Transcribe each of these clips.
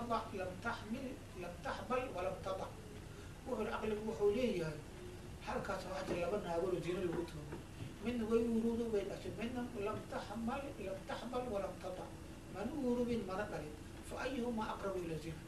tadac lam taxmil lam taxbal walam tadac wuxuu aqligu wuxuu leeyahay halkaas waxaa jira laba naagolo zina lagu tuugo midna way uruudo way dhashay midna lam taxmal lam taxbal walam tadac mana urubin mana dhalin fa ayuhumaa aqrabu ila zina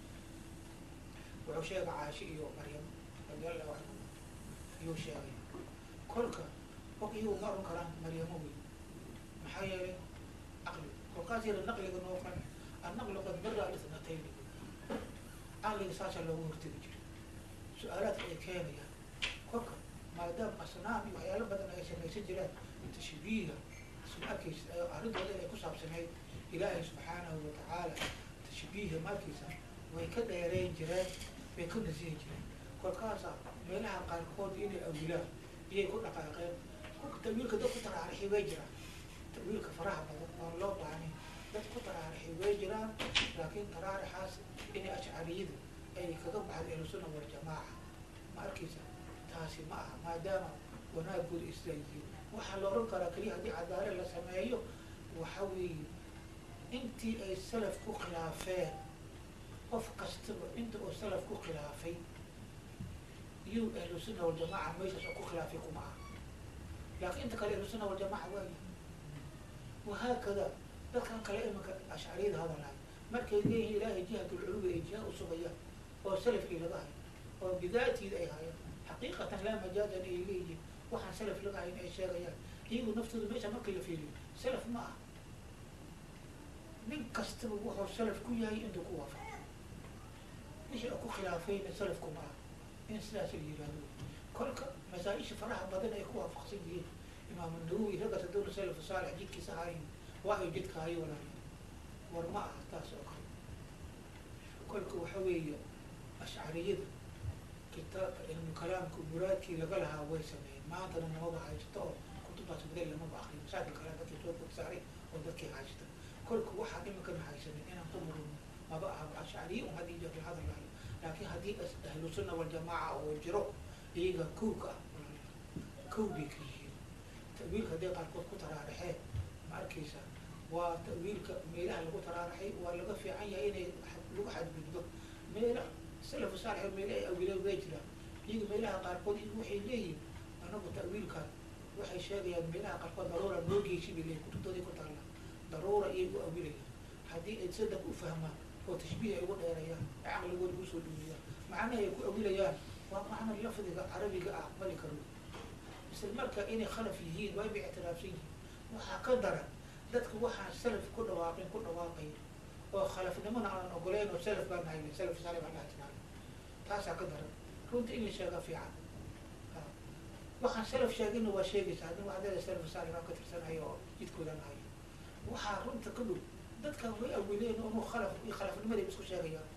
wuxuu sheegay caashi iyo maryam radiallahu canhu ayuu sheegay kolka og iyagu ma oran karaan maryamo wey maxaa yeelay caqli kolkaas yara naqliga noo qan annaqlu qad bara lisnatayni caqliga saasaa loogu hortegi jiray su-aalaadka ay keenayaan kolka maadaama asnaam iyo waxyaalo badan ay samaysan jiraan tashbiiha isma arkaysa arrintooda inay ku saabsanayd ilaahay subxaanahu watacaala tashbiiha markiisa way ka dheereyn jireen way ka nasihi jireen kolkaasa meelaha qaarkood inay awilaan iyay ku dhaqaaqeen kolka tawiilka dad ku taraarixi way jiraan tawiilka faraha badan oon loo baanin dad ku taraarixi way jiraan laakiin taraarixaas inay ashcariyada ay kaga baxda ahlusunna waljamaaca ma arkaysa taasi ma aha maadaama wanaagooda isla yihiin waxaa la oran karaa keliya haddii cadaale la sameeyo waxa weeye intii ay salaf ku khilaafeen qof kastaba inta uu salaf ku khilaafay iyuu ahlusunna waljamaaca meeshaas oo ku khilaafay kuma aha laakiin inta kale ahlusunna waljamaaca waayi wahaakada dadkan kale imanka ashcariyada hadalahay markay leeyihiin ilaahay jihatulculuwi ay jiha usugayaan oo salafkii laga hayo oo bidaatiida ay hayaan xaqiiqatan laa majaadan ay leeyihiin waxaan salaf laga hayn ay sheegayaan iyagu naftooda meesha markii la fiiriyo salaf ma aha nin kastaba wuxuu salaf ku yahay intuu ku waafaqo wixii u ku khilaafayna salafku ma aha in sidaas la yihahdo kolka masaa-isha faraha badan ay ku waafaqsan yihiin imaamu nawowi ragga tadowla salafu saalix jidkiisa hayn waa ay jidka hayo walaaliya war ma aha taas oo kale kolka waxa weeye ashcariyada kitaabka cilmu kalaamka muraadkii laga lahaa way sameeyeen maantana namaba haysato oo kutubtaas badel lamaba akriyo masaakil kale dadkii soo fog saaray oo dadkii haysta kolka waxaan iminkan haysanin inaan ku murno maba aha ashcariye un haddii jir la hadalaayo laakiin haddii ahlu sunna waljamaaca oo jiro iyaga kowka ah kow bay ka yihiin tawiilka hadday qaarkood ku taraaraxeen ma arkaysa waa tawiilka meelaha lagu taraaraxay waa laga fiican yahay inay lagu xadgudbo meela salafu saalix meele ay awileen way jiraan iyaga meelaha qaarkood iyagu waxay leeyihin anagu tawiilkan waxay sheegayaan meelaha qaarkood daruura noo geysi bay leeyihin kutubtooday ku taalla daruura iyay u awilayaan haddii ay sadaq u fahmaan oo tashbiih ay ugu dheerayaan ay caqligooda ugu soo dhuuliyaan macnaha ay ku awilayaan waa macna lafdiga carabiga ah aqbali karo isla marka inay khalaf yihiin waa bay ictiraafsan yihiin waxaa ka daran dadka waxaan salaf ku dhawaaqin ku dhawaaqay oo khalafnimona aanan ogoleyn oo salaf baan nahay salaf saalix baan dhaha jiraan taasaa ka daran runta in la sheega fiican waxaan salaf sheegina waa sheegaysa haddii waxdeeda salaf saalix baan ka tirsanayo oo jidkoodan hayo waxaa runta ka dhow dadkan way awileen onu khalaf iyo khalafnimaday isku sheegayaan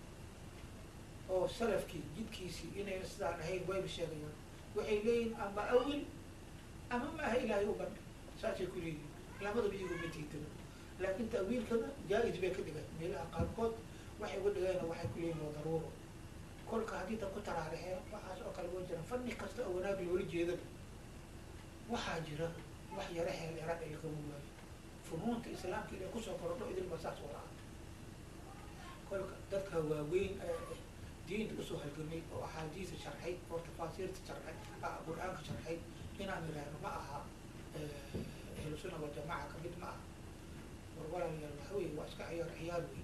oo salafkii jidkiisii inayna sidaan ahayn wayba sheegayaan waxay leeyihin ama awil ama maaha ilaahay u bandhi saasay ku leeyihin labadaba iyagu ma diidano laakiin ta'wiilkana jaa-is bay ka dhigan meelaha qaarkood waxay uga dhigeen waxay ku leeyihin waa daruuro kolka haddii dad ku taraarixeen waxaas oo kale wa jiraan fanni kasta oo wanaag loola jeedana waxaa jira wax yara heel yaraan ay lagama waayo funuunta islaamka inay kusoo korodho idinba saas wala ah kolka dadka waaweyn diinta usoo halgamay oo axaadiisa sharxay oo tafaasiirta sharxay qur-aanka sharxay inaan idhaahno ma aha ahlu sunna waljamaaca kamid ma aha war walaalayaal waxa wey waa iska ciyaar ciyaar wey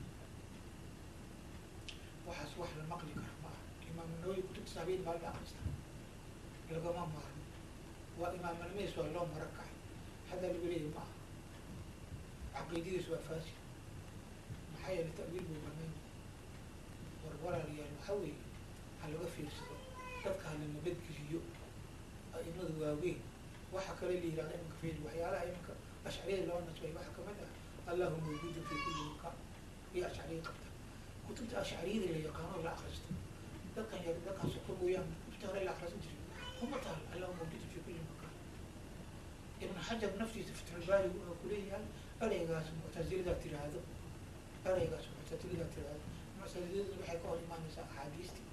waxaas wax la maqli kara ma aha imaam nawawi kutubta saabiin baa la akrista lagama maarmo waa imaamnimadiis waa loo mara kacay hadda lagu leeyahy ma aha caqiidadiis waa faasil maxaa yeele ta'wiil buu banayn war walaalayaal waxa weeye ha laga fiirsado dadka hala nabadgeliyo a'imada waaweyn waxa kale la yihahda imanka fiil waxyaalaha imanka ashcariyada loo nasbay waxaa kamid ah allahu mawjuudu fi kulli makaan iyo ashcariya qabta kutubta ashcariyada la yaqaano la akristo dadkan yar dadkan soko mooyaan kutubta hore la akrisan jiray kuma taal allahu mawjuudu fi kulli makaan ibn xajar naftiisa fatxulbaari wuxuu kuleeyahay ereygaas muctazilidaa tiraahdo ereygaas muctazilidaa tiraahdo muctaziladu waxay ka hor imaanaysaa axaadiistii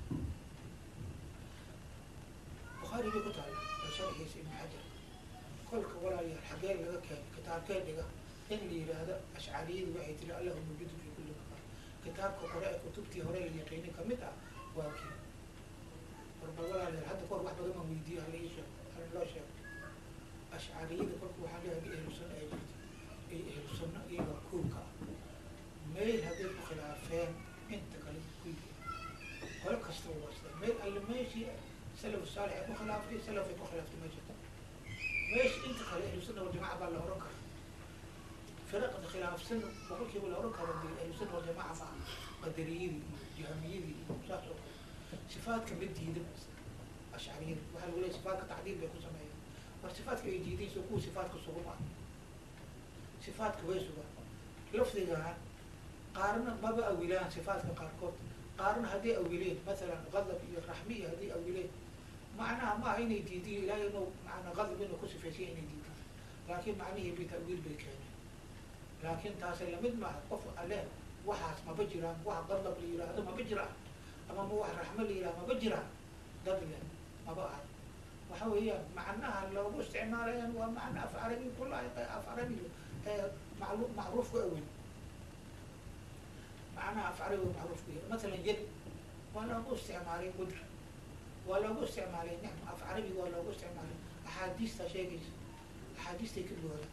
bukhaari bay ku tahay oo sharxiisa ibn xajar kolka walaalayaal xagee laga keenay kitaabkee dhiga in la yidhaahdo ashcariyadu waxay tiri allahu mawjuudu fi kulli makaan kitaabka hore ee kutubtii hore la yaqiini kamid ah waa kii warba walaalayaal hadda kahor wax badan baan weydiiye hala ii sheego hala loo sheego ashcariyada kolka waxaa leeyahay ahlu sunna ay jirto ay ahlu sunna iyaga kuulka ah meel hadday ku khilaafeen inta kale ku yihiin qolo kasta u wasta meel alle meeshii salaf saalix ay ku khilaaftay salaf ay ku khilaaftay ma jirto meesha inta kale ahlu sunna waljamaca baa la oran karaa firaqda khilaafsan boqolkiiba la oran karo dee ahlu sunna waljamaca ma aha qadariyadii iyo jahamiyadii iyo saas oo kale sifaadka ma diida ashcariyada waxaa lagu leeyahy sifaadka tacdiil bay ku sameeyeen war sifaadka ay diideen soo kuwa sifaadka suguma sifaadka way sugaan lafdigaan qaarna maba awilaan sifaadka qaarkood qaarna hadday awileen masalan qadab iyo raxmiya hadday awileen macnaha ma aha inay diidiyo ilaahay inuu maana qadab inuu ku sifaysiya inay diidaan laakiin macnihii bitawiil bay keeneen laakiin taasi lamid maaha qof alle waxaas maba jiraan wax qadab la yidhaahdo maba jiraan ama ma wax raxmo la yidhahdo maba jiraan dad le maba aha waxa weeyaan macnaha loogu isticmaalayaan waa macna af carabi kula af carabi maclu macruuf ku awel macnaha af carabi macruuf ku yahay masalan yad waa loogu isticmaalay qudra waa loogu isticmaalay nicma af carabi waa loogu isticmaalay axaadiista sheegaysa axaadiistay ka buuxda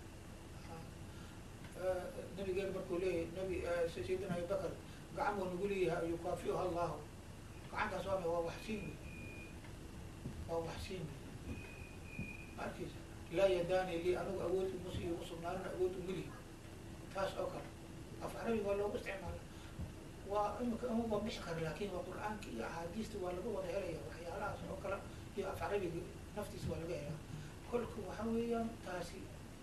nabigeen markuu leeyahay nabi sayidina abibakar gacan buu nagu leeyahay yukaafiuha allahu gacantaas waa waa waxsiin waa waxsiin markiisa laa yadaani lii anigu awood umus iyo usugnaanin awood umili taas oo kale af carabi waa loogu isticmaala waa imika uma bixi kara laakin waa qur-aanka iyo axaadiista waa laga wada helaya waxyaalahaas oo kale iyo af carabiga naftiisa waa laga helaa kolka waxa weeyaan taasi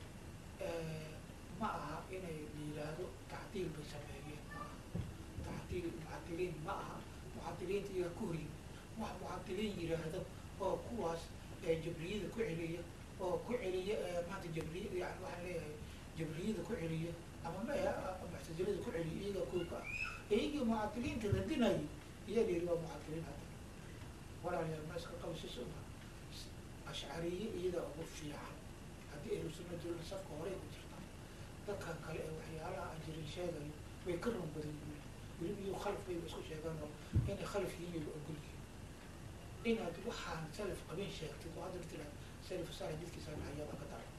ma aha inay la yidhaahdo tacdiil bay sameeyeen ma aha tacdiil mucadiliin ma aha mucadiliinta iyaga ku horiy wax mucadiliin yidhaahdo oo kuwaas jabriyada ku celiya oo ku celiya maanta jabriya yani waxaan leeyahay jabriyada ku celiya ama muctazilada ku celiya iyaga kuuka ah iyagii mucadiliinta radinayay iya la yidhi waa mucadiliin hadda walaalayaal ma iska qabsis uma ashcariye iyadaa ugu fiican haddii ahlu sunna jooga safka horey ku jirta dadkan kale ee waxyaalaha aan jirin sheegayo way ka run badan yihiin weliba iyo khalaf bayba isku sheegaan oo inay khalaf yihiin bayba ogol yihiin inaad waxaan salaf qabin sheegtid oo hadda tiraad salaf saalix jidkiisa hayaba ka dara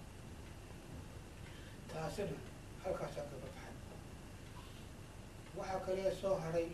taasina halkaasaa kaga baxay waxaa kale soo haray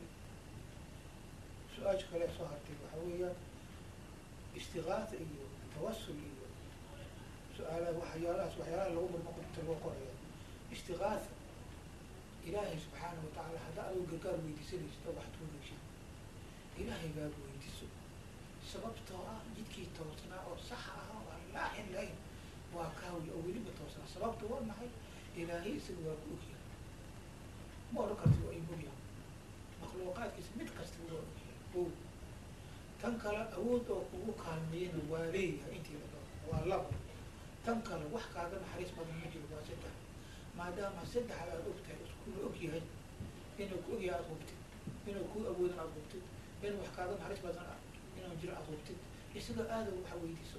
su-aasha kale soo hartay waxa weeyaan istigaasa iyo tawasul iyo su-aalaha waxyaalahaas waxyaalaha lagu murmaqta loo qorayo istigaasa ilaahay subxaana watacaala hadda adigu gargaar weydiisanaysid oo wax tuuraysid ilaahay baad weydiiso sababtoo ah jidkii toosnaa oo saxa ah oo aan laaxin lahayn waa kaawi oo weliba toosnaa sababta waa maxay ilaahay isaga waa ku ogyahay ma odhan karti waa imogyahay makhluuqaadkiisa mid kasta waa ogyahay o tan kale awood oo kugu kaalmeeyana waa leeyahay intii la doo waa labo tan kale wax kaaga naxariis badan ma jiro waa saddex maadaama saddex aad ogtahay iskula ogyahay inuu ku ogyahay aad hubtid inuu ku awoodan aad hubtid in wax kaaga naxariis badan ah inaan jiro aad hubtid isaga aada waxa weydiiso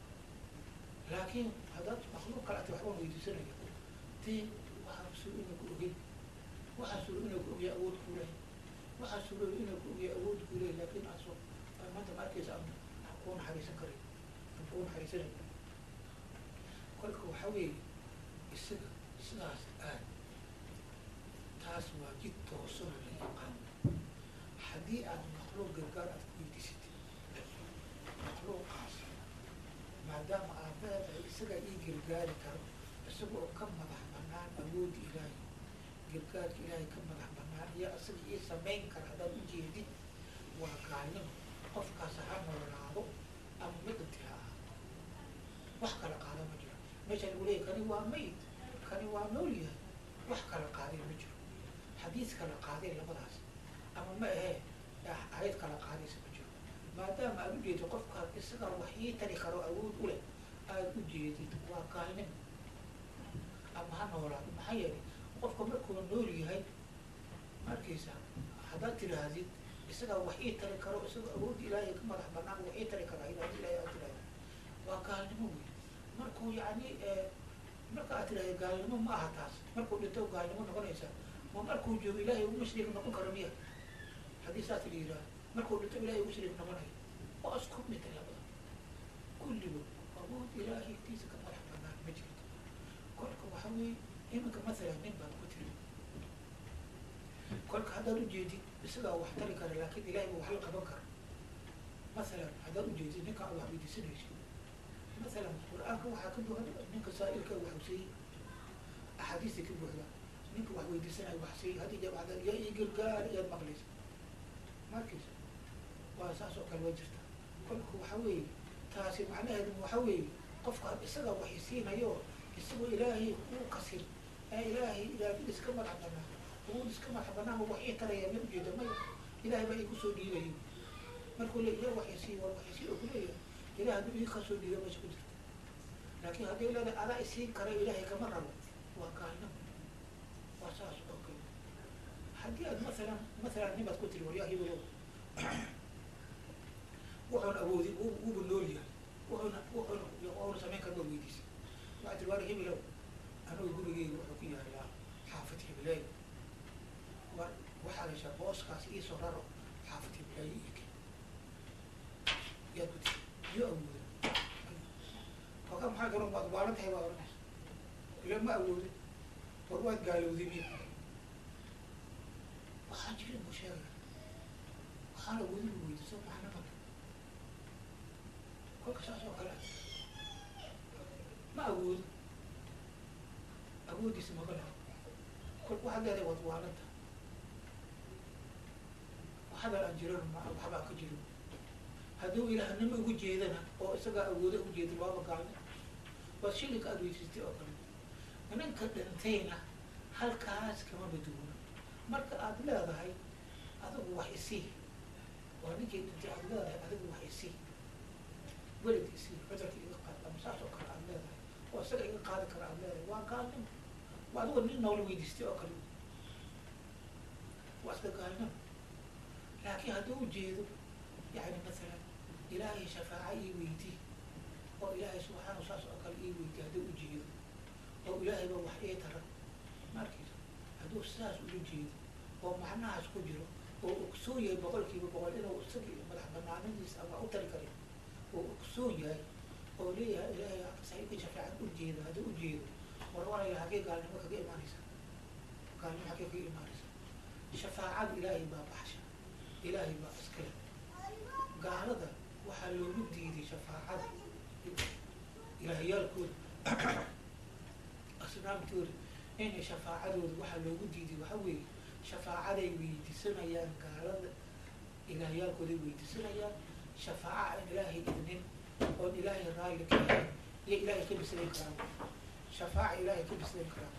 laakiin haddaad makluuq kale ati waxbaan weydiisanaya dee waxaa suuro inuu ku ogin waxaa suuro inuu ku ogyahay awood kuu lehay waxaa suuro inuu ku ogyahay awood kuu lehay laakiin aso maanta ma arkaysa aan aan kuu naxariisan karin aan kuu naxariisanayn kolka waxa weeye isaga sidaas aad taas waa jid toosona la yaqaan haddii aad makhluuq gargaar aad ku weydiisatid makhluuqaas maadaama aad leedahay isagaa ii gargaari karo isaga oo ka madax banaan awoodda ilaahay gargaarka ilaahay ka madax banaan iyo isaga ii samayn kara haddaad ujeedid waa gaalnimo qofkaas ha noolaado ama midinti ha ah wax kala qaada ma jiro meesha lagu leeyahy kani waa mayd kani waa nool yahay wax kala qaaday ma jiro xadiis kala qaaday labadaas ama ma ahee ayad kala qaadaysa ma jiro maadaama aad ujeedid qofkaas isaga wax ii tari karo awood u leh aada u jeedid waa gaalnimo ama ha noolaado maxaa yeelay qofka markuu nool yahay markiisa haddaad tidhaahdid isagaa wax ii tari karo isagoo awoodda ilaahay ka madax banaan wax ii tari kara ilaah ilahay aad tidhahda waa gaalnimo wey markuu yani marka aad tidhahda gaalnimo ma aha taas markuu dhinto gaalnimo noqonaysa ma markuu joogo ilaahay ugu shariik noqon karo miya haddii saas la yidhaha markuu dhinto ilahay ugu shariik noqonayo waa isku mid labada kulligood awood ilaahay tiisa ka madax banaan ma jirto kolka waxa weeye iminka masalan nin baad ku tiri kolka haddaad ujeedid isagaa wax tari kara laakiin ilahay ba wax la qaban kara masalan haddaad ujeedid ninka aad wax weydiisanayso masalan qur-aanka waxaa ka buuxda ninka saa'ilka wax siiyey axaadiista ka buuxda ninka wax weydiisanayo wax siiyey haddii jabacda yaa ii gargaar iyaad maqlaysa markaysa waa saas oo kale waa jirta kolka waxa weeye taasi macnaheedu waxa weeye qofka isaga wax isiinayo isagoo ilaahay uu kasin ee ilaahay ilaahid iska madax banaa awood iska madax banaan wax ii taraya ma ujeeda maya ilahay baa igu soo dhiibayo markuu le ilah wax isii war wax isii oo kuleeyahay ilah hadduu ii kasoo dhiiba meesha ku jirta laakiin haddii leedahay adaa isiin kara ilaahay kama rabo waa gaalnimo waa saas oo kale haddii aad masalan masalan nimaad ku tiri waryaa hibelow wuxuuna awoodin wuuba nool yahay wuxuuna wuxuuna wuxuuna samayn kara waa weydiisay waxaa tiri waar hibelow anugu gurigeyga wuxuu ku yaalaa xaafid hibileey war waxaa heshaa booskaas iisoo raro xaafid hibileey ike yaad ku tiri iyo awooda kolka maxaa garan waad waalan tahay baa oranaysa ila ma awoodin war waad gaalowday miya waxaan jirin buu sheegaya waxaan awoodin buu weydiiso maxna ma kolka saas oo kale ma awoodo awoodiisa maba laha kol waxaad leedahay waad waalanta waxadan aan jiran ma waxbaa ka jirin hadduu ilaahnimo ugu jeedana oo isagaa awoodo ujeeda waaba gaalna waa shilinka aada weydiistay oo kale ninka dhintayna halkaas kama baduuna marka aada leedahay adigu wax isii waa ninkii dhintay aada leedahay adigu wax isii welid isii cudurka iga qaad ama saas oo kale aada leedahay oo isaga iga qaadi kara aada leedahay waa gaalnimo waa adigo nin noola weydiistay oo kale waa iska gaalnimo laakiin hadduu ujeedo yani masalan ilaahay shafaaca ii weydii oo ilaahay subxaana saas oo kale ii weydiy hadduu ujeedo oo ilaahay ba wax ii tara markiisa hadduu sidaas ula jeedo oo macnahaas ku jiro oo ogsoon yahay boqolkiiba boqol inuu isagii madax banaanadiisa ama u tari karin oo ogsoon yahay oo leeyahay ilaahay saxiibka shafaacan ujeedo hadduu ujeedo warwaraya hagee gaalnimo kaga imaanaysa gaalnimo hagee kaga imaanaysa shafaacada ilaahay baa baxsha ilaahay baa iskale gaalada waxaa loogu diiday shafaacada ilaahayaalkooda asnaamtooda inay shafaacadooda waxaa loogu diiday waxa weeye shafaacaday weydiisanayaan gaalada ilaahayaalkooday weydiisanayaan shafaaca aan ilaahay idnin oon ilaahay raalli ka ahayn iyo ilaahay ka bislayn karaan shafaaca ilaahay ka bislayn karaan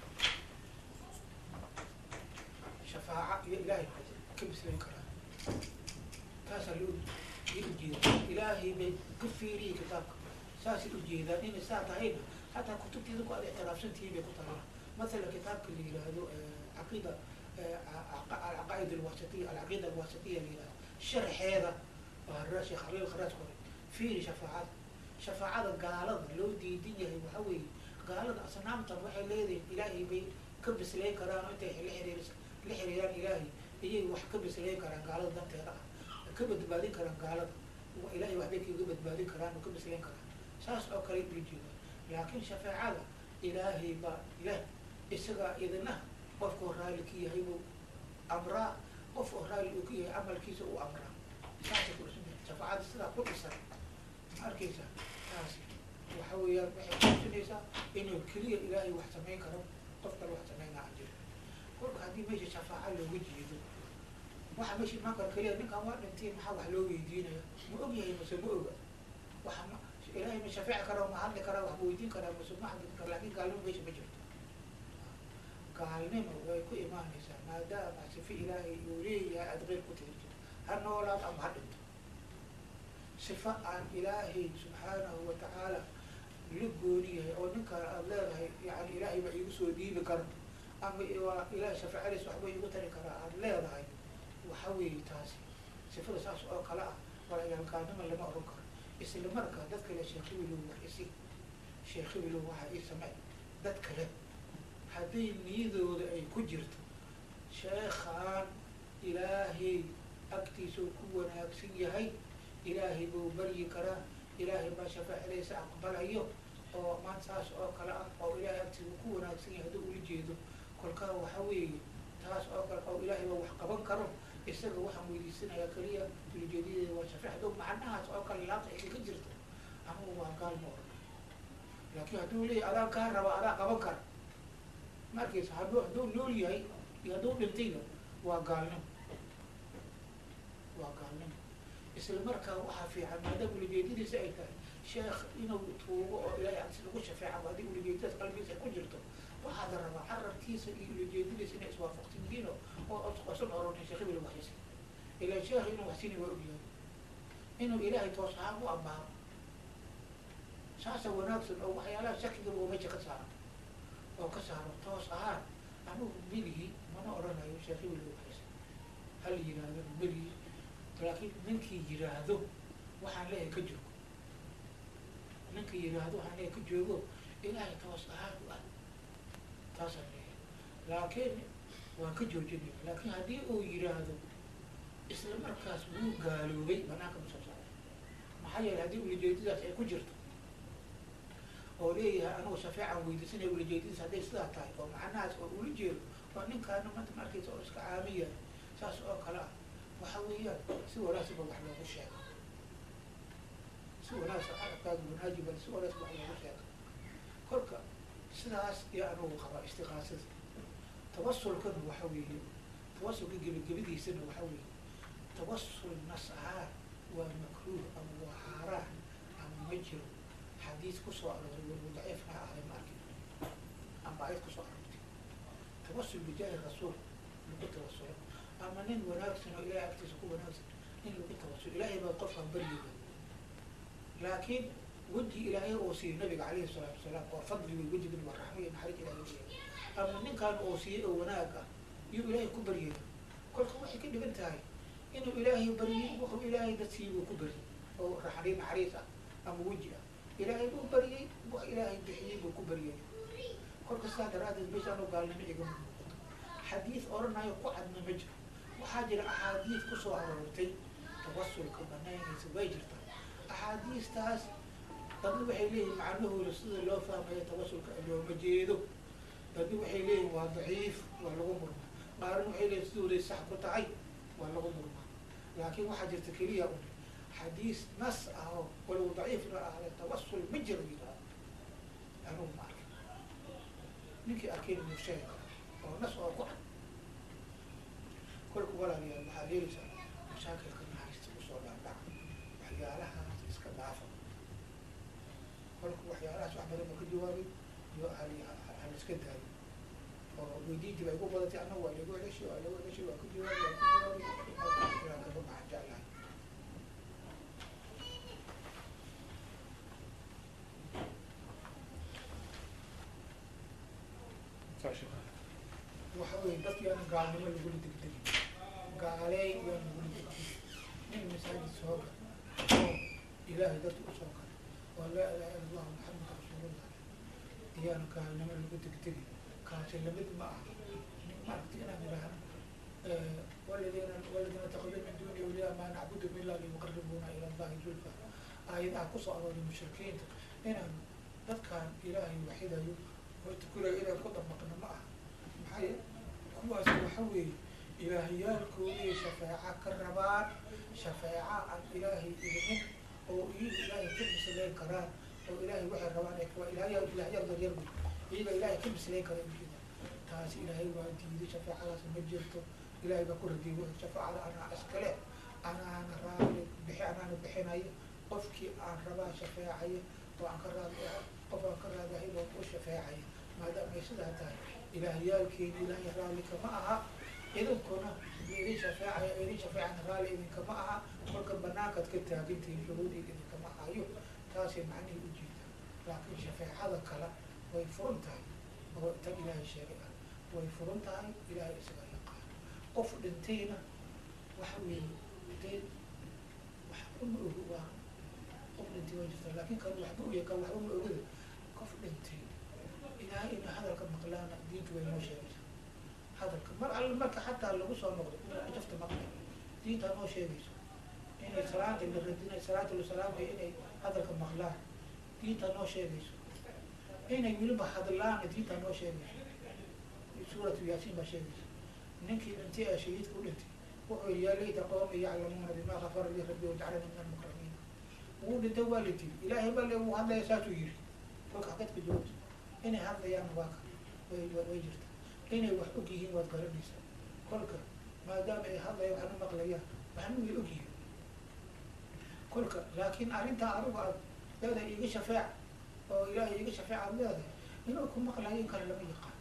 shafaaca iyo ilaahay ka bislayn karaan taasaa loo iyo ujeeda ilaahay bay ka fiiriyay kitaabka saasay ujeedaan inay saa tahayna hataa kutubtiida ku ad ictiraafsantihiin bay ku tahay masalan kitaabka la yidhaahdo caqiida alcaqaa'id alwasatiya alcaqiida alwasatiya la yidhahdo sharxeeda waa sheekh khaliil kharaaj kore fiiri shafaacada shafaacada gaalada loo diidan yahay waxa weeye gaalada asnaamtan waxay leedahay ilaahay bay ka bislayn karaan oo intay la xiriir la xiriiraan ilaahay iyay wax ka bislayn karaan gaalada danteeda ah ka badbaadin karaan gaalada ilaahay waxbay kaga badbaadin karaan oo ka bislayn karaan saas oo kale ula jeeda laakiin shafaacada ilaahay baa leh isagaa idina qofkuu raalli ka yahay buu amraa qof oo raalli uu ka yahay camalkiisa uu amraa saasay ku dhisan tahay shafaacada sidaa ku dhisan ma arkaysa taasi waxa weeyaan waxay kutusinaysaa inuu keliya ilaahay wax samayn karo qof kale wax samaynaa aan jirin kolka haddii meesha shafaaca looga jeedo waxa meesha imaan karo keliya ninkan waa dhintay maxaa wax loo weydiinaya ma og yahay mase ma oga waxa ma ilaahay ma shafeeci karaa ma hadli karaa wax ma weydiin karaa mase ma hadli kara lakin gaalnimo meesha ma jirto gaalnimo way ku imaanaysaa maadaama sife ilaahay uu leeyahay aada qeyr ku tirto ha noolaad ama ha dhinto sifa aan ilaahay subxaanahu watacaala la gooni yahay oo ninkaan aada leedahay yani ilaahay baa iigu soo dhiibi kara ama waa ilahay shafacadiis waxba iigu tari karaa aada leedahay waxa weeye taasi sifada saas oo kale ah walagaalgaalnimo lama oran karo isla markaa dad kale sheekh hibilow wax isi sheekh hibilow waxaa ii samey dad kale hadday niyadooda ay ku jirto sheekhaan ilaahay agtiisuu ku wanaagsan yahay ilaahay buu baryi karaa ilaahay baa shafaacidaysa aqbalayo oo maan saas oo kale ah oo ilaahay agtiisa ku wanaagsan yahay hadduu ula jeedo kolkaa waxa weeye taas oo kale oo ilaahay baa wax qaban karo isaga waxaan weydiisanayaa keliya ulajeedadeeda waa shafaac hadduu macnahaas oo kale laabta ay ka jirto anugu waa gaal ma oran laakiin hadduu leeyahy adaa kaa raba adaa qaban kara ma arkaysa hadduu hadduu nool yahay iyo hadduu dhintayba waa gaalnimo waa gaalnimo isla markaa waxaa fiican maadaama ulajeedadiisa ay tahay sheekh inuu tuugo oo ilaahay agsi lagu shafeeca haddii ulajeedadaas qalbigiisa ay ku jirto waxaad rabaa carabkiisa iyo ulajeedadiisa inay iswaafaqsan yihiin oo osan oranay sheekh hebel waxyasi ilaa sheekh inuu waxsini waa ogyahay inuu ilaahay toos ahaan u ambaaro saasa wanaagsan oo waxyaalaha shakiga oo meesha ka saaro oo ka saaro toos ahaan anugu meligi mana odhanayo sheekh hebel waxyasi hal yiraahdo meligi laakiin ninkii yiraahdo waxaan leeyahay ka joogo ninkii yiraahdo waxaan leeyahay ka joogo ilaahay toos ahaan u ah taasaan leeyahay laakiin waan ka joojinaya laakiin haddii uu yiraahdo isla markaas wuu gaaloobay banaanka ma soo saaray maxaa yeelay haddii ulajeedadaas ay ku jirto oo leeyahay anugu shafeecan weydiisanaya ulajeedadiis hadday sidaa tahay oo macnahaas oo ula jeedo oo ninkaana manta markaysa oo iska caamiya saas oo kale ah waxa weeyaan si wanaagsanba wax loogu sheego si wanaagsan carabkaaga wanaajiban si wanaagsan wax loogu sheego kolka sidaas iyo anugu qabaa istiqaasada tawasulkana waxa weeye tawasulka gebagabadiisana waxa weeye tawasul nas ahaan waa makruuh ama waa xaaraan ama ma jiro xadiis kusoo arooray waliba daciif ha ahday ma arkin ama ayad kusoo aroortay tawasul bijaahi rasuul lagu tawasulo ama nin wanaagsan oo ilahay agtiisa ku wanaagsan in lagu tawasulo ilaahay baa qofkan baryaya laakiin weji ilaahay oo siiyey nabiga calayhi salaatu wasalaam oo fadli wey wejigan waa raxmo iyo naxariis ilahay usiiyey ama ninkan oo siiyey oo wanaag ah iyuu ilaahay ku baryaya kolka waxay ka dhigan tahay inuu ilaahay baryay wuxuu ilaahay dad siiyey buu ku baryay oo raxri naxariis ah ama weji ah ilaahay buu baryay wax ilaahay bixiyey buu ku baryay kolka sidaa daraadeed meeshaan oo gaalnimo igama muuqato xadiis oranayo ku cadna ma jiro waxaa jira axaadiis kusoo aroortay tawasulka banaynaysa way jirtaa axaadiistaas dadna waxay leeyihin macnahooda sida loo fahmayo tawasulka looma jeedo dadna waxay leeyihin waa daciif waa lagu murmaa qaarna waxay leeyihin sidooday sax ku tahay waa lagu murmaa laakiin waxaa jirta keliya un xadiis nas ah oo walow daciifna ahle tawasul ma jiro yidhaahdo anugu ma arkin ninkii arkeen inuu sheegi kara oo nas oo ku cad kolka walaalayaal waxaad helaysaa mashaakilka naxariista usoo dhaadhaca waxyaalahaas iska dhaafa kolka waxyaalahaas wax badan ba ka jawaabay iyo hal iska daayo oo weydiintii ba igu badatay annaga waa lagu ceshay waa lagu ceshay waa ka jawaabay waa ka jawaabay inaan kaga baxan jeclahay waxa weye dadki aan gaalnimo lagula degdegin gaaleey yaan lagula degdegin nin masaajid soo gal oo ilaahay dadka usoo gal oo laa ilaha illa allahu maxamed rasuulullah iyaan gaalnimo lagu degdegin kaasi lamid ma aha maaragta inaan idhaahno waladina waladina takadu min duni awliyaa maa nacbudum ila liyuqaribuna ila allahi zulfa aayadaha kusoo arooray mushrikiinta inaan dadkaan ilaahay waxidayo oo tukulayo inaan ku dabaqno ma aha maxay kuwaas waxa weeye ilaahiyaalkoodii shafeeca ka rabaan shafeeca aan ilaahay idinin oo iyagu ilaahay ka mislayn karaan oo ilaahay waxay rabaan ay waa ilaahya ilaahyaal yaryar wey iyaga ilaahay ka mislayn kara ujeeda taasi ilaahay waa diiday shafeecadaas ma jirto ilaahay baa ku radiyay wuxuu shafaacada anaa iskale anaana raali bixi anaana bixinaya qofkii aan rabaa shafeecaya oo aan ka raadi qof aan ka raadahay baan u shafeecaya maadaama ay sidaa tahay ilaahiyaalkeeni ilaahay raalli kama aha idinkuna idin shafeecaya idin shafeecana raalli idinkama aha kolka banaankaad ka taagintihiin shuruudii idinkama hayo taasay macnihii ujeeda laakiin shafeecada kale way furan tahay oo tan ilaahay sheegay ah way furan tahay ilaahay isaga yaqaan qof dhintayna waxa weeye dee waxba ma ogo waa qof dhintay waa jirta laakiin kan waxba u yakaan waxba ma ogada qof dhintay ilaahay ina hadalka maqlaana diintu way noo sheegaysaa hadalka mar alle marka xataa lagu soo noqdo jafta maqlay diinta noo sheegayso inay salaanta la radinay salaata la salaamay inay hadalka maqlaan diinta noo sheegayso inay weliba hadlaana diinta noo sheegayso suuratu yaasiin baa sheegaysa ninkii dhintay ee shahiidka u dhintay wuxuu yihi yaa layta qawmi yaclamuuna bimaa kafara li rabbi wajcalani min almukramiin wuu dhintay waa la dili ilaahay baa le wuu hadlaya saasuu yiri kolka dadka joogto inay hadlayaan waa ka way way jirta inay wax og yihiin waad garanaysaa kolka maadaama ay hadlayaan waxna maqlayaan waxna way og yihiin kolka laakiin arrintaa adigu aad leedahay iga shafeec oo ilaahay iga shafeec aad leedahay inuu ku maqlayo in kale lama yaqaan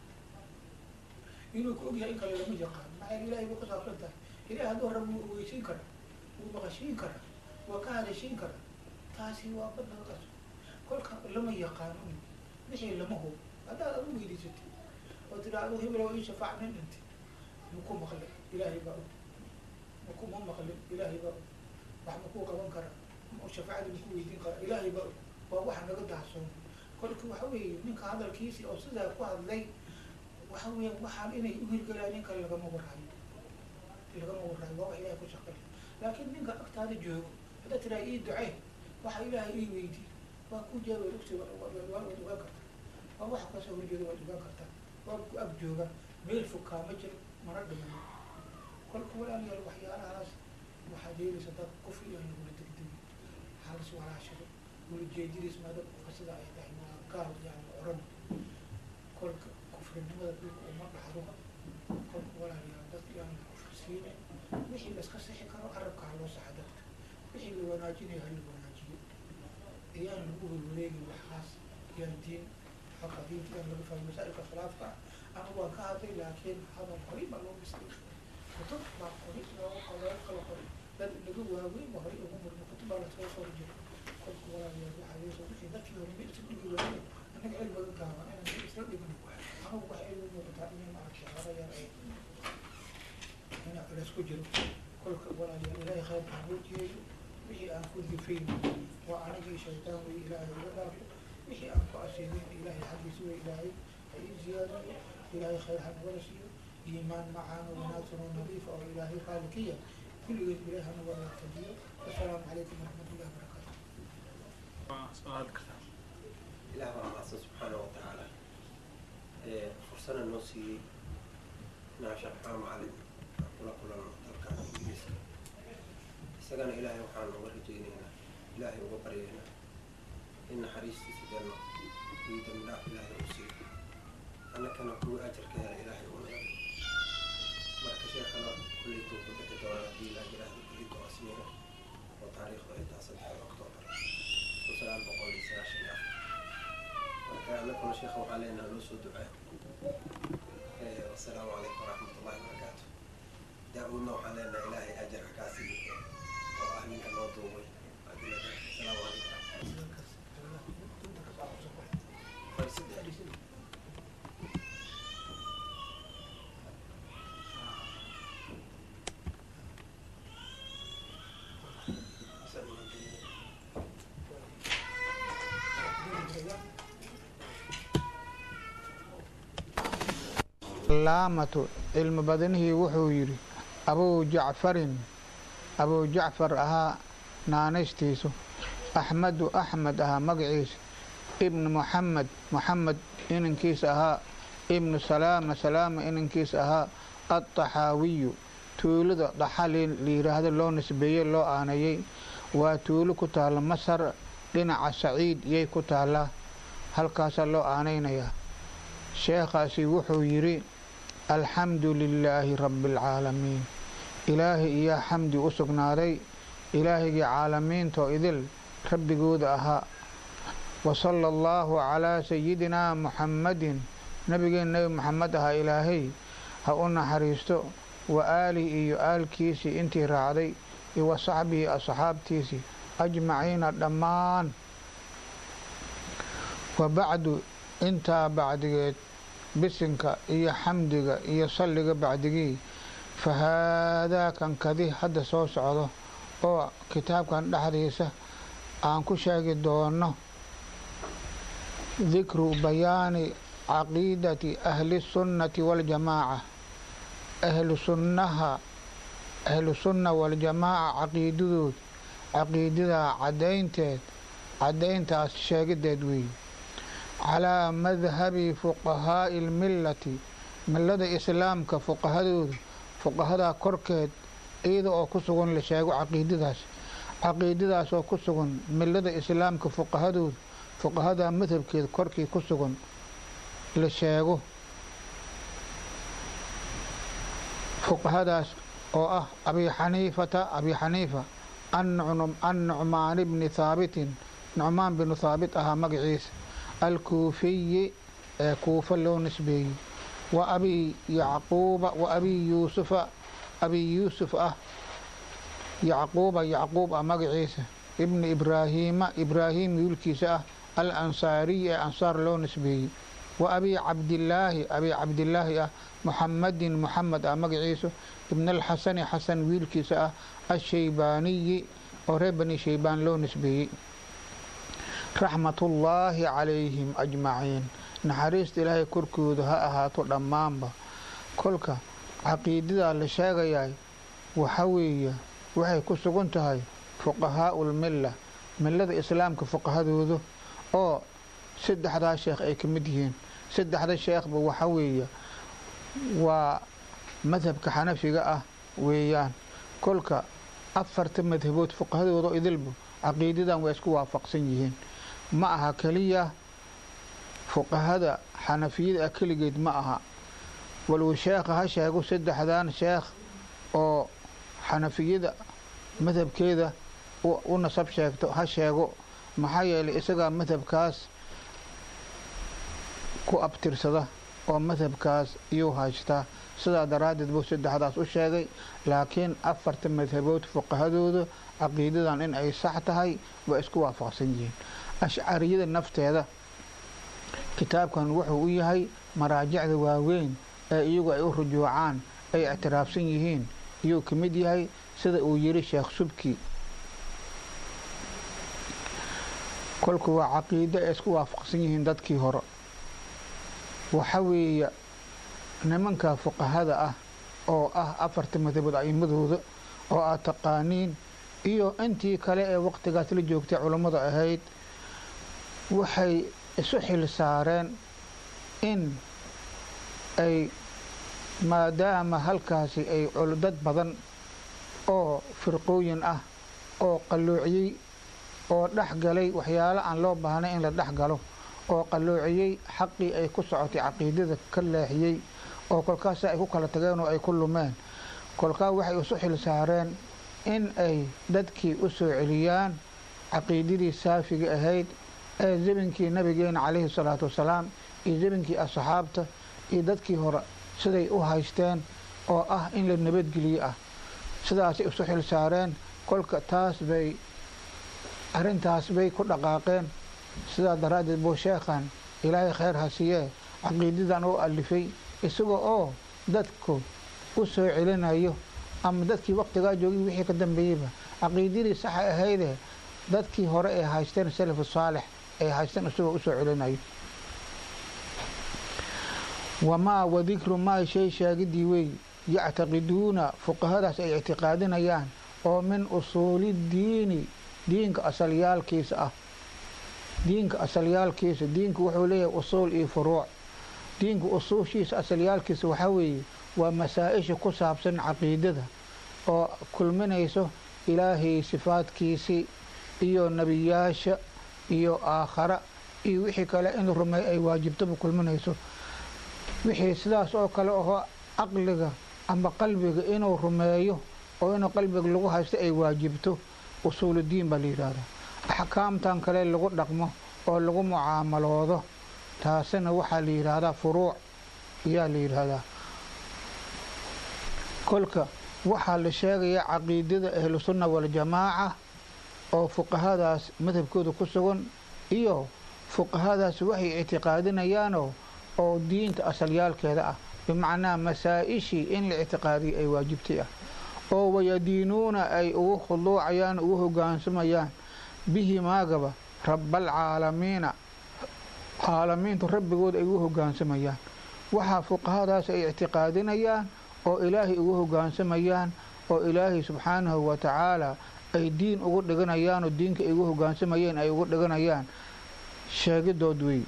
inuu ku ogyahay in kale lama yaqaan maxaa ilahay buu kusaabsan tahay ilahay hadduu rab wuu ogeysiin kara wuu maqashiin kara waa ka hadashiin kara taasi waa badnaqas kolka lama yaqaano wixii lama hubo haddaad adu weydiisatay oo tidhaahdo hebel oo ii shafaac nin dhintay maku maqlin ilaahay baa og maku ma maqlin ilaahay baa og wax makuu qaban kara shafaacadii maku weydiin kara ilaahay baa og waa wax naga dahsoon kolka waxa weeye ninka hadalkiisii oo sidaa ku hadlay waxa weya waxaan inay uhirgelaan nin kale lagama warhayo lagama warhayo waa wax ilahay ku shaqay laakiin ninka agtaada joogo haddaad tiraa ii ducee waxa ilaahay ii weydiy waa ku jeeba ogsi waad ogaan kartaa waa waxa kasoo horjeeda waad ogaan kartaa waa ku ag jooga meel fog kaama jiro mana dhiman kolka walaalayaal waxyaalahaas waxaad yeelaysa dad kufri aan lagula degdegin halas walaashado ulajeedadiis maada qofka sida ay tahay waa gaal yani oran kolka kufrinimada dhulka uma dhacdo kolka walaalayaal dadka yaan kufri siine wixii laska sixi karo carabka ha loo saxa dadka wixii la wanaajinayo ha la wanaajiyo iyaan lagu welwaleegi waxaas yaan diin xaqa diinta yaan laga fahmo masaa'ilka khilaafka ah anigu waan ka hadlay laakiin hadal horay baa loo bislay kutub baa qoray looga looga kala qoray dad laga waaweyn ba horay ugu murmay kutub baa lasoo qori jiray kolka walaalayaal waxaa yeesha wixii dadkii hore ma isla dhigi waayeen annaga cilmiga gaaban inaan ma isla dhigno anigu waxay igu muuqataa inay maaragtay hada yar ay inaa culays ku jiro kolka walaalayaal ilaahay khayrka hanoo jeeyo wixii aan ku difayn waa anagii shaytaan wey ilaahay iga dhaafo wixii aan ku asiibin ilaahay xaggiisa wey ilaahay ha ii ziyaadiyo ilaahay khayr hanagala siiyo iimaan macaan oo wanaagsan oo nadiifa oo ilaahay qaali ka yahay kulligeed ilaahay hanagala tajiyo assalaamu calaykum waraxmatullahi wabarakaatu ilaah baa mahadsan subxaana wa tacaala fursana noo siiyey inaan sharxaa macalin aan kula kulano dalkan ingiriiska isagana ilaahay waxaan uga rajaynaynaa ilaahay uga baryaynaa in naxariistiisa janno iyo dambi dhaaf ilaahay uu siiyo annakana kuwa ajarka hela ilaahay uu naga marka sheekana kullaytuu ku bixi doona haddii ilaah yiraahdo berito asmiga oo taariikhdu ay tahay saddexda oktoobar kun sagaal boqol iyo sagaashan iyo afar marka annaguna sheekha waxaa leenaha loo soo ducaa wasalaamu calaykum waraxmat ullahi wabarakaatu daa-uudna waxaan leenaha ilaahay ajar ha kaa siiyo oo ah ninka noo duubay asalaamu calaykum laamatu cilmi badanihii wuxuu yidhi abuu jacfarin abuu jacfar ahaa naanaystiisu axmedu axmed ahaa magaciisa ibnu muxamed muxamed inankiisa ahaa ibnu salaama salaama inankiisa ahaa addaxaawiyu tuulada daxali layidhaahdo loo nisbeeyey loo aanayey waa tuulo ku taalla masar dhinaca saciid yay ku taallaa halkaasaa loo aanaynayaa sheekhaasi wuxuu yidhi alxamdu lilaahi rabbi alcaalamiin ilaahay iyaa xamdi u sugnaaday ilaahigii caalamiintoo idil rabbigooda ahaa wa sala allaahu calaa sayidinaa muxammadin nabigeen nebi moxamed ahaa ilaahay ha u naxariisto wa aalihi iyo aalkiisii intii raacday iyo wa saxbihi asxaabtiisii ajmaciina dhammaan wa bacdu intaa bacdigeed bisinka iyo xamdiga iyo salliga bacdigii fa haadaa kan kadi hadda soo socdo oo kitaabkan dhexdiisa aan ku sheegi doono dikru bayaani caqiidati ahli sunnati waljamaaca ahlu sunnaha ahlu sunna waljamaaca caqiidadood caqiidadaa caddaynteed caddayntaas sheegideed weeye calaa madhabi fuqahaa'i lmillati millada islaamka fuqahadooda fuqahadaa korkeed iyada oo ku sugan la sheego caqiidadaas caqiidadaas oo ku sugan millada islaamka fuqahadooda fuqahadaa madhabkeeda korkii ku sugan la sheego fuqahadaas oo ah abi xaniifata abi xaniifa annucmaan bni haabitin nucmaan binu haabit ahaa magaciisa alkuufiyi ee kuufa loo nisbeeyey wa abi yacquuba wa abi yuusufa abi yuusuf ah yacquuba yacquub ah magaciisa ibni ibraahiima ibraahim wiilkiisa ah al ansaariyi ee ansaar loo nisbeeyey wa abi cabdilaahi abi cabdilaahi ah muxamadin muxamed ah magaciisu ibn alxasani xasan wiilkiisa ah ashaybaaniyi oo reer bani shaybaan loo nisbeeyey raxmatullaahi calayhim ajmaciin naxariista ilaahay korkooda ha ahaato dhammaanba kolka caqiidadaa la sheegayaay waxa weeye waxay ku sugan tahay fuqahaau lmilla millada islaamka fuqahadooda oo saddexdaa sheekh ay ka mid yihiin saddexda sheekhba waxa weeye waa madhabka xanafiga ah weeyaan kolka afarta madhabood fuqahadooda oo idilba caqiidadan waa isku waafaqsan yihiin ma aha keliya fuqahada xanafiyada ah keligeed ma aha waluu sheekha ha sheego saddexdan sheekh oo xanafiyada madhabkeeda u nasab sheegto ha sheego maxaa yeelay isagaa madhabkaas ku abtirsada oo madhabkaas iyuu haystaa sidaa daraaddeed buu saddexdaas u sheegay laakiin afarta madhabood fuqahadooda caqiidadan in ay sax tahay waa isku waafaqsan yihiin ashcariyada nafteeda kitaabkan wuxuu u yahay maraajicda waaweyn ee iyagu ay u rujuucaan ay ictiraafsan yihiin iyuu ka mid yahay sida uu yiri sheekh subki kolku waa caqiido ay isku waafaqsan yihiin dadkii hore waxa weeye nimanka fuqahada ah oo ah afarta madhabood a'imadooda oo aad taqaaniin iyo intii kale ee waqtigaas la joogtay culammada ahayd waxay isu xil saareen in ay maadaama halkaasi ay dad badan oo firqooyin ah oo qalloociyey oo dhex galay waxyaalo aan loo baahnay in la dhex galo oo qalloociyey xaqii ay ku socotay caqiidada ka leexiyey oo kolkaas ay ku kala tageen oo ay ku lumeen kolkaa waxay isu xil saareen in ay dadkii u soo celiyaan caqiidadii saafiga ahayd ee zaminkii nabigeena calayhi salaatu wasalaam iyo zaminkii asxaabta iyo dadkii hore siday u haysteen oo ah in la nabadgeliye ah sidaasay isu xil saareen kolka taas bay arrintaas bay ku dhaqaaqeen sidaa daraaddeed buu sheekhan ilaahay khayr ha siiyee caqiidadan oo alifay isaga oo dadku u soo celinayo ama dadkii waqtigaa joogay wixii ka dambeeyeyba caqiidadii saxa ahaydee dadkii hore ay haysteen salafu saalix ay haysteen isagoo usoo celinayo wamaa wadikru maa shay sheegidii wey yactaqiduuna fuqahadaas ay ictiqaadinayaan oo min usuuli diini diinka asalyaalkiisa ah diinka asalyaalkiisa diinku wuxuu leeyahay usuul iyo furuuc diinka usuushiisa asalyaalkiisa waxaa weeye waa masaa-isha ku saabsan caqiidada oo kulminayso ilaahay sifaadkiisii iyo nebiyaasha iyo aakhara iyo wixii kale in la rumeeyo ay waajibtaba kulminayso wixii sidaas oo kale ahoo caqliga ama qalbiga inuu rumeeyo oo inuu qalbiga lagu haysto ay waajibto usuuludiin baa la yidhaahdaa axkaamtan kale lagu dhaqmo oo lagu mucaamaloodo taasina waxaa la yidhaahdaa furuuc ayaa la yidhaahdaa kolka waxaa la sheegayaa caqiidada ahlusunna waljamaaca oo fuqahadaas madhabkooda ku sugan iyo fuqahadaas waxay ictiqaadinayaanoo oo diinta asalyaalkeeda ah bimacnaa masaa-ishii in la ictiqaadiyo ay waajibtay ah oo wayadiinuuna ay ugu khuduucayaan ugu hogaansamayaan bihi maagaba rabbaalcaalamiina caalamiintu rabbigood ay ugu hogaansamayaan waxaa fuqahadaas ay ictiqaadinayaan oo ilaahay ugu hoggaansamayaan oo ilaahay subxaanahu wa tacaala ay diin ugu dhiganayaan oo diinka ay ugu hoggaansamayeen ay ugu dhiganayaan sheegidood wey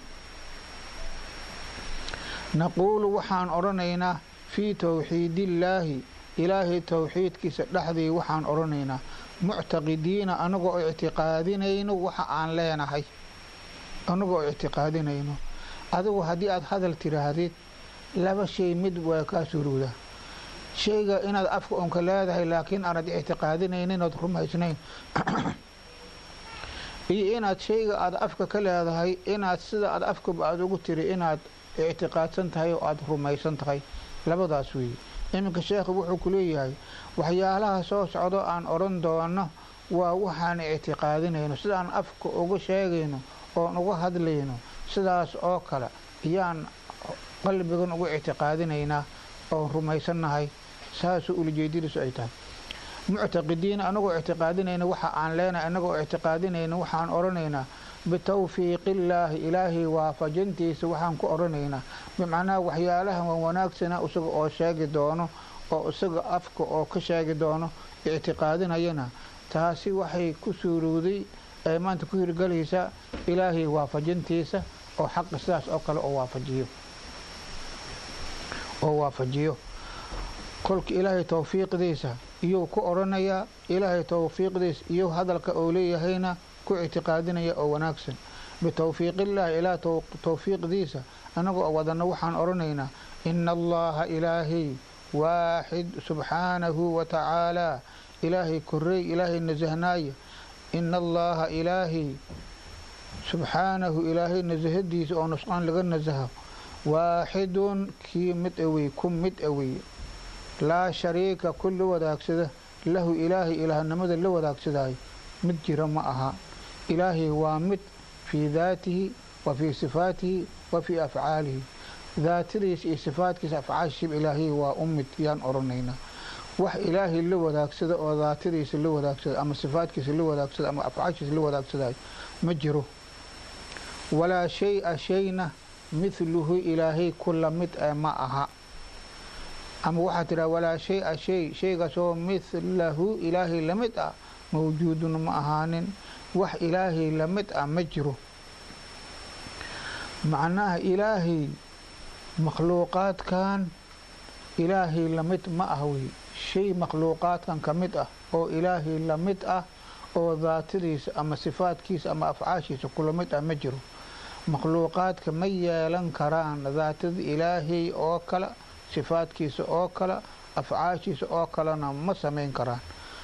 naquulu waxaan odhanaynaa fii towxiidillaahi ilaahay towxiidkiisa dhexdii waxaan odhanaynaa muctaqidiina anagoo ictiqaadinayno waxa aan leenahay anagoo ictiqaadinayno adigu haddii aada hadal tiraahdid laba shay mid waa kaa surowda shayga inaad afka unka leedahay laakiin aanad ictiqaadinaynin ood rumaysnayn iyo inaad shayga aada afka ka leedahay inaad sida aad afkaba aada ugu tiri inaad ictiqaadsan tahay oo aada rumaysan tahay labadaas weeye iminka sheekhu wuxuu ku leeyahay waxyaalaha soo socdo aan odhan doono waa waxaan ictiqaadinayno sidaan afka uga sheegayno oon uga hadlayno sidaas oo kale ayaan qalbigan ugu ictiqaadinaynaa oon rumaysannahay saasuu ulajeedadiisu ay tahay muctaqidiina anagoo ictiqaadinayna waxa aan leenahay anagoo ictiqaadinayna waxaan odhanaynaa bitawfiiqillaahi ilaahay waafajintiisa waxaan ku odhanaynaa bimacnaha waxyaalahan waa wanaagsana isaga oo sheegi doono oo isaga afka oo ka sheegi doono ictiqaadinayana taasi waxay ku suurowday ee maanta ku hirgelaysa ilaahay waafajintiisa oo xaqa sidaas oo kale oo waafajiyo oo waafajiyo kolka ilaahay towfiiqdiisa iyuu ku odhanayaa ilaahay towfiiqdiisa iyo hadalka oo leeyahayna ku ictiqaadinaya oo wanaagsan bitowfiiqillaahi ilaa towfiiqdiisa annagoo wadana waxaan odhanaynaa ina allaha ilaahay waaxid subxaanahu wa tacaalaa ilaahay korey ilaahay nasahnaaya ina allaha ilaahay subxaanahu ilaahay nasahadiisa oo nusqaan laga nasaho waaxidun kii mid awey ku mid awey laa shariika ku la wadaagsada lahu ilaahay ilaahnimada la wadaagsadaayo mid jira ma aha ilaahay waa mid fii daatihi wa fii sifaatihi wa fii afcaalihi daatadiisa iyo sifaadkiisa afcaashiib ilaahay waa u mid yaan odhanaynaa wax ilaahay la wadaagsada oo daatadiisa la wadaagsada ama sifaadkiisa la wadaagsada ama afcaashiisa la wadaagsadayo ma jiro walaa shay-a shayna mithluhu ilaahay ku la mid ee ma aha ama waxaa tidhaha walaa shay-a shay shaygaasoo mithlahu ilaahay la mid ah mawjuudun ma ahaanin wax ilaahay la mid ah ma jiro macnaha ilaahay makhluuqaadkan ilaahay la mid ma ah wey shay makhluuqaadkan ka mid ah oo ilaahay la mid ah oo daatadiisa ama sifaadkiisa ama afcaashiisa kula mid ah ma jiro makhluuqaadka ma yeelan karaan daatada ilaahay oo kale sifaadkiisa oo kale afcaashiisa oo kalena ma samayn karaan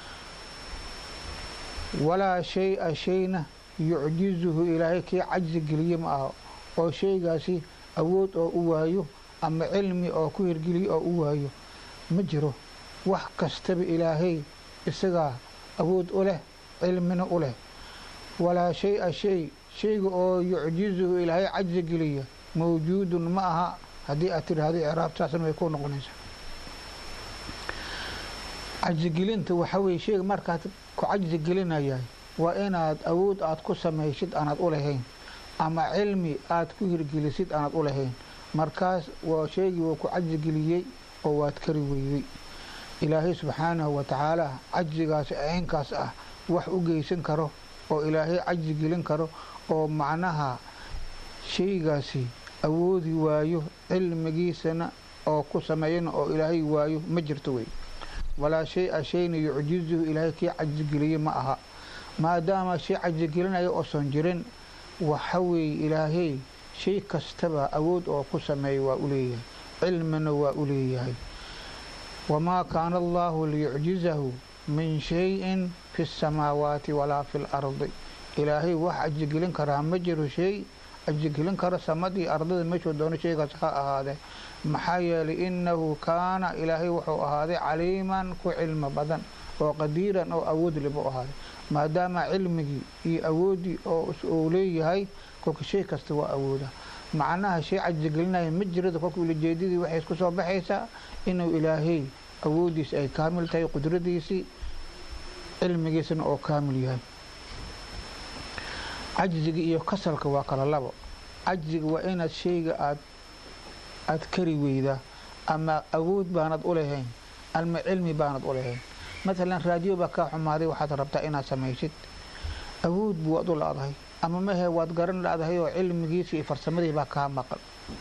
walaa shay-a shayna yucjizuhu ilaahay kii cajsi geliye ma aha oo shaygaasi awood oo u waayo ama cilmi oo ku hirgeliye oo u waayo ma jiro wax kastaba ilaahay isagaa awood u leh cilmina u leh walaa shay-a shay shayga oo yucjizuhu ilaahay cajsi geliya mawjuudun ma aha haddii aad tidhaahdo icraab saasna way ku noqonaysaa cajsigelinta waxaa weye shayga markaad ku cajsi gelinayahay waa inaad awood aad ku samaysid aanaad u lahayn ama cilmi aad ku hirgelisid aanaad u lahayn markaas waa shaygii wuu ku cajsigeliyey oo waad kari weydey ilaahay subxaanahu wa tacaala cajsigaasi aynkaas ah wax u geysan karo oo ilaahay cajsi gelin karo oo macnaha shaygaasi awoodi waayo cilmigiisana oo ku sameeyana oo ilaahay waayo ma jirto wey walaa shay-a shayna yucjizuhu ilaahay kii cajsigeliye ma aha maadaama shay cajsigelinaya oosan jirin waxa weeye ilaahay shay kastaba awood oo ku sameeya waa u leeyahay cilmina waa u leeyahay wamaa kaana allaahu liyucjizahu min shayin fi اsamaawaati walaa fi اlardi ilaahay wax cajsigelin karaa ma jiro shay cajsigelin karo samadii ardada meeshuu doono shaygaas ha ahaadee maxaa yeelay innahu kaana ilaahay wuxuu ahaaday caliiman ku cilmi badan oo qadiiran oo awood libu ahaaday maadaama cilmigii iyo awooddii oo uu leeyahay kolka shay kasta waa awooda macnaha shay cajsigelinaya ma jirada kolka ulajeedadii waxay isku soo baxaysaa inuu ilaahay awooddiisi ay kaamil tahay qudradiisii cilmigiisana oo kaamil yahay cajziga iyo kasalka waa kala labo cajziga waa inaad shayga aad aad kari weydaa ama awood baanad u lahayn ama cilmi baanad u lahayn matalan raadiyo baa kaa xumaaday waxaad rabtaa inaad samaysid awood buu waad u la-dahay ama mahe waad garan la-dahay oo cilmigiisi iyo farsamadii baa kaa maqan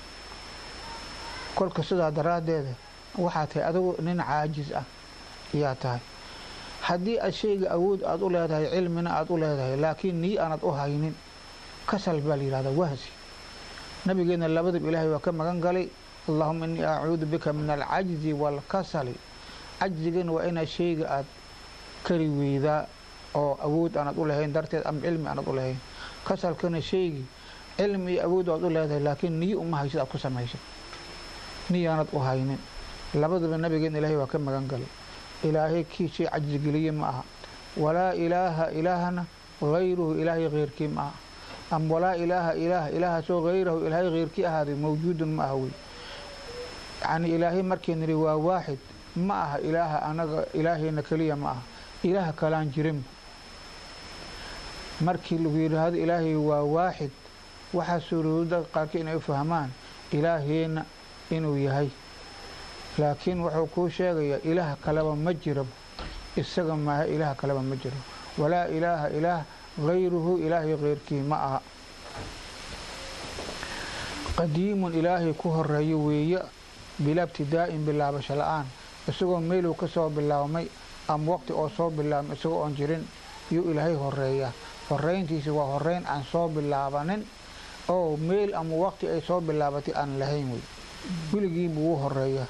kolka sidaa daraaddeeda waxaa tahay adigu nin caajis ah ayaa tahay haddii aad shayga awood aad u leedahay cilmina aad u leedahay laakiin nii aanad u haynin kasal baa la yidhahdaa wahsi nabigeena labadaba ilaahay waa ka magan galay allahuma innii acuudu bika min alcajzi waalkasali cajzigana waa inaad shayga aad kari weydaa oo awood aanad u lahayn darteed ama cilmi aanad u lahayn kasalkana shaygii cilmi iyo awood aad u leedahay laakiin niyo uma haysid aad ku samaysad niyaanad u haynin labadaba nabigeena ilaahay waa ka magan galay ilaahay kii shay cajzigeliye ma aha walaa ilaaha ilaahana hayruhu ilaahay keyrkii ma aha ama walaa ilaaha ilaah ilaahaasoo hayrahu ilaahay keyrkii ahaaday mawjuudun ma aha wey yacnii ilaahay markii nidhi waa waaxid ma aha ilaaha anaga ilaahayna keliya ma aha ilaaha kalaan jirin markii lagu yidhaahdo ilaahay waa waaxid waxaa suurowda qaarkii inay u fahmaan ilaaheenna inuu yahay laakiin wuxuu kuu sheegayaa ilaah kaleba ma jiro isaga maaha ilaah kaleba ma jiro walaa ilaaha ilaah hayruhu ilaahay keyrkii ma aha qadiimun ilaahay ku horeeyo weeye bilaa ibtidaa'in bilaabasho la-aan isagoo meeluu ka soo bilaabmay ama waqti oo soo bilaabmay isagoo oon jirin yuu ilaahay horeeyaa horeyntiisa waa horeyn aan soo bilaabanin oo meel ama waqti ay soo bilaabatay aan lahayn wey weligiibuu u horeeyaa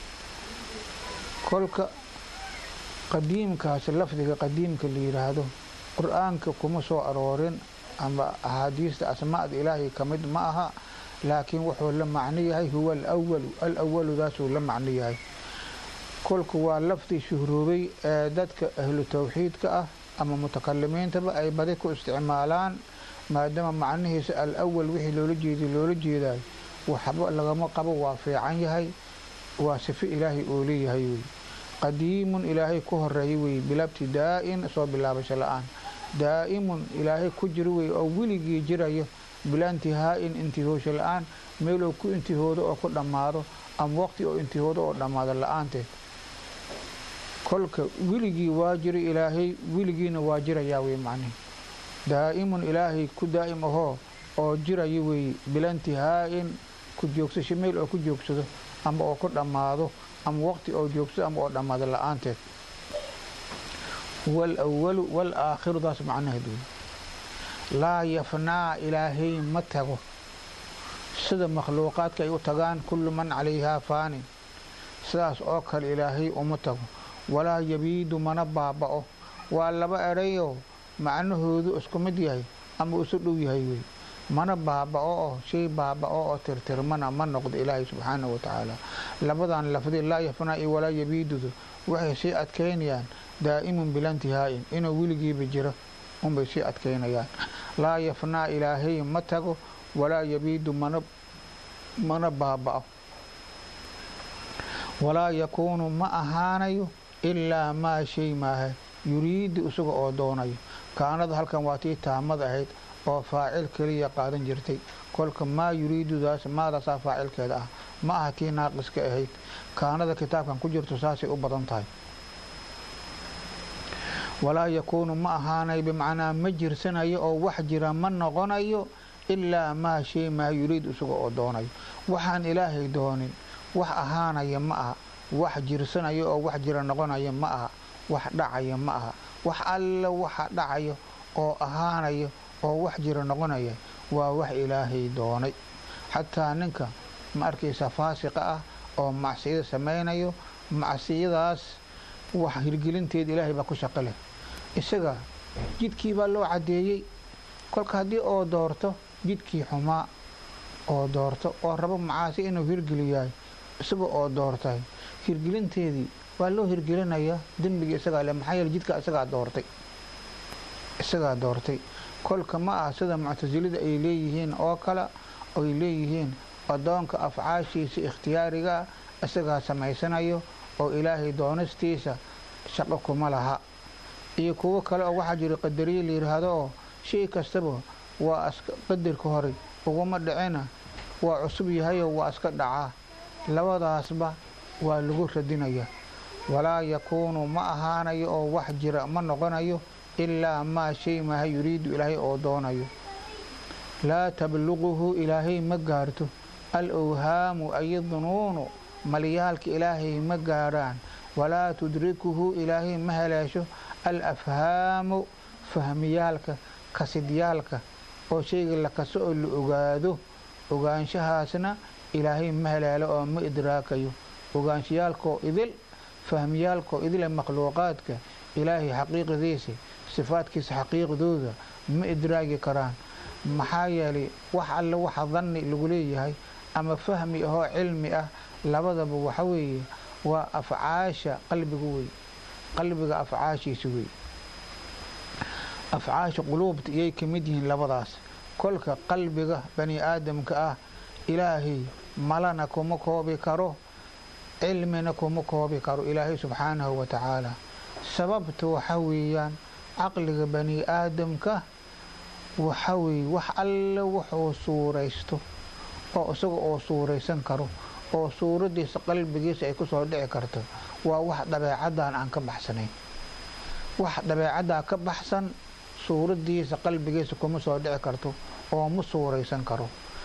kolka qadiimkaasi lafdiga qadiimka la yidhaahdo qur-aanka kuma soo aroorin ama axaadiista asmaada ilaahay ka mid ma aha laakiin wuxuu la macno yahay huwa alawalu alawaludaasuu la macno yahay kolka waa lafdi shuhroobay ee dadka ahlu tawxiidka ah ama mutakalimiintaba ay badi ku isticmaalaan maadaama macnihiisa alawal wixii loola jeediy loola jeedayo waxba lagama qabo waa fiican yahay waa sifo ilaahay oo leeyahay wey qadiimun ilaahay ku horeeyay wey bilaa ibtidaa'in soo bilaabasho la-aan daa'imun ilaahay ku jiro wey oo weligii jirayo bilaa intihaa'in intihoosho la-aan meel oo ku intihoodo oo ku dhammaado ama waqti oo intihoodo oo dhammaado la-aanteed kolka weligii waa jiro ilaahay weligiina waa jirayaa wey macnihi daa'imun ilaahay ku daa'im ahoo oo jirayo wey bilaa intihaa'in ku joogsasho meel oo ku joogsado ama oo ku dhammaado ama waqti oo joogsado ama oo dhammaado la-aanteed huwa alawalu waalaakhirudaas macnaheed wey laa yafnaa ilaahay ma tago sida makhluuqaadka ay u tagaan kullu man calayhaa faanin sidaas oo kale ilaahay uma tago walaa yabiidu mana baaba'o waa laba erayoo macnahoodu isku mid yahay ama isu dhow yahay wey mana baaba'o oo shay baaba'o oo tirtirmana ma noqdo ilaahay subxaanahu wa tacaala labadan lafdi laa yafnaa iyo walaa yabiidudu waxay sii adkaynayaan daa'imun bila intihaa'in inuu weligiiba jiro unbay sii adkaynayaan laa yafnaa ilaahay ma tago walaa yabiidu mana mana baaba'o walaa yakuunu ma ahaanayo ilaa maa shay maaha yuriidu isaga oo doonayo kaanada halkan waa tii taamad ahayd oo faacil keliya qaadan jirtay kolka maa yuriidudaas maadaasaa faacilkeeda ah ma aha tii naaqiska ahayd kaanada kitaabkan ku jirto saasay u badan tahay walaa yakuunu ma ahaanayo bimacnaa ma jirsanayo oo wax jira ma noqonayo ilaa maa shay maa yuriidu isaga oo doonayo waxaan ilaahay doonin wax ahaanaya ma aha wax jirsanayo oo wax jira noqonaya ma aha wax dhacaya ma aha wax alla waxa dhacayo oo ahaanayo oo wax jira noqonaya waa wax ilaahay doonay xataa ninka ma arkaysa faasiqa ah oo macsiyada samaynayo macsiyadaas wax hirgelinteed ilaahay baa ku shaqo leh isaga jidkii baa loo caddeeyey kolka haddii oo doorto jidkii xumaa oo doorto oo rabo macaasi inuu hirgeliyahay isaga oo doortay hirgelinteedii waa loo hirgelinayaa dembigii isagaa le maxaa yeele jidka isagaa doortay isagaa doortay kolka ma ah sida muctasilada ay leeyihiin oo kale oy leeyihiin addoonka afcaashiisa ikhtiyaarigaa isagaa samaysanayo oo ilaahay doonistiisa shaqo kuma laha iyo kuwo kale oo waxaa jira qadariye la yidhaahdo oo shay kastaba waa qadarka hore uguma dhicina waa cusub yahayoo waa iska dhacaa labadaasba waa lagu radinayaa walaa yakuunu ma ahaanayo oo wax jira ma noqonayo ilaa maa shay maha yuriidu ilaahay oo doonayo laa tabluquhu ilaahay ma gaarto al owhaamu ay dunuunu malyaalka ilaahay ma gaarhaan walaa tudrikuhu ilaahay ma haleesho al afhaamu fahmiyaalka kasidyaalka oo shayga la kaso oo la ogaado ogaanshahaasna ilaahay ma haleelo oo ma idraakayo ogaanshayaalkoo idil fahmiyaalkoo idile makhluuqaadka ilaahay xaqiiqadiisa sifaadkiisa xaqiiqdooda ma idraagi karaan maxaa yeelay wax alle waxa danni lagu leeyahay ama fahmi ahoo cilmi ah labadaba waxa weeye waa afcaasha qalbiga wey qalbiga afcaashiisa wey afcaasha quluubta iyay ka mid yihiin labadaas kolka qalbiga bani aadamka ah ilaahay malana kuma koobi karo cilmina kuma koobi karo ilaahay subxaanahu wa tacaala sababta waxa weeyaan caqliga bani aadamka waxa weeye wax alle wuxuu suuraysto oo isaga oo suuraysan karo oo suuraddiisa qalbigiisa ay ku soo dhici karto waa wax dabeecaddan aan ka baxsanayn wax dabeecaddaa ka baxsan suuraddiisa qalbigiisa kuma soo dhici karto oo ma suuraysan karo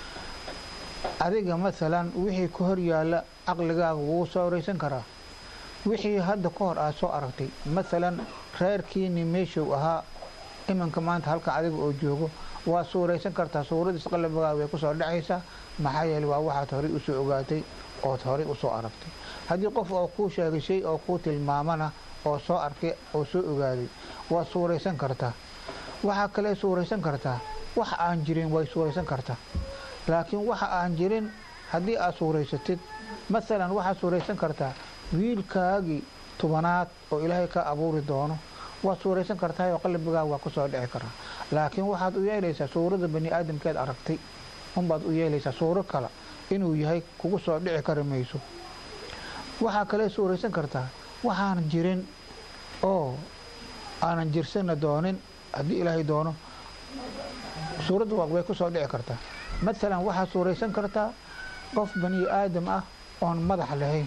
adiga masalan wixii ka hor yaalla caqligaaga wuu suuraysan karaa wixii hadda ka hor aad soo aragtay masalan reerkiini meeshuu ahaa iminka maanta halkan adiga oo joogo waa suuraysan kartaa suuraddiisa qalbigaaga way ku soo dhacaysaa maxaa yeele waa waxaad horey usoo ogaatay ood horey usoo aragtay haddii qof oo kuu sheegay shay oo kuu tilmaamana oo soo arkay oo soo ogaaday waad suuraysan kartaa waxaa kale suuraysan kartaa wax aan jirin way suuraysan kartaa laakiin waxa aan jirin haddii aad suuraysatid masalan waxaad suuraysan kartaa wiilkaagii tobanaad oo ilaahay ka abuuri doono waad suuraysan kartaa oo qalbigaaga waa ku soo dhici karaa laakiin waxaad u yeelaysaa suuradda bani aadamkeed aragtay unbaad u yeelaysaa suuro kale inuu yahay kugu soo dhici kari mayso waxaa kale suuraysan kartaa waxaanan jirin oo aanan jirsana doonin haddii ilaahay doono suuradda way ku soo dhici kartaa masalan waxaad suuraysan kartaa qof bani aadam ah oon madax lahayn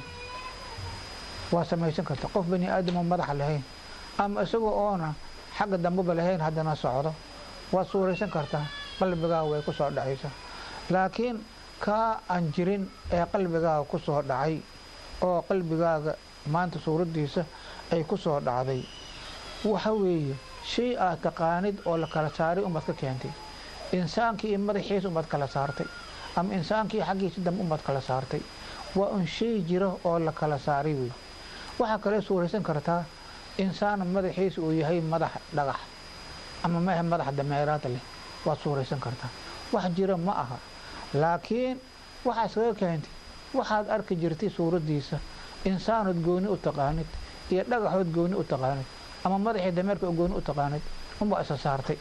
waa samaysan kartaa qof bani aadam oon madax lahayn ama isagoo oona xagga dambeba lahayn haddana socdo waad suuraysan kartaa qalbigaaga way ku soo dhacaysaa laakiin kaa aan jirin ee qalbigaaga ku soo dhacay oo qalbigaaga maanta suuraddiisa ay ku soo dhacday waxa weeye shay aad taqaanid oo la kala saaray umad ka keentay insaankii iyo madaxiisa umad kala saartay ama insaankii xaggiisa dambe umad kala saartay waa un shay jira oo la kala saaray wey waxaa kale suuraysan kartaa insaan madaxiisa uu yahay madax dhagax ama maahe madax dameeraad leh waad suuraysan kartaa wax jira ma aha laakiin waxaa iskaga keentay waxaad arki jirtay suuraddiisa insaanood gooni u taqaanid iyo dhagaxood gooni u taqaanid ama madaxii dameerka gooni u taqaanid unbaa isa saartay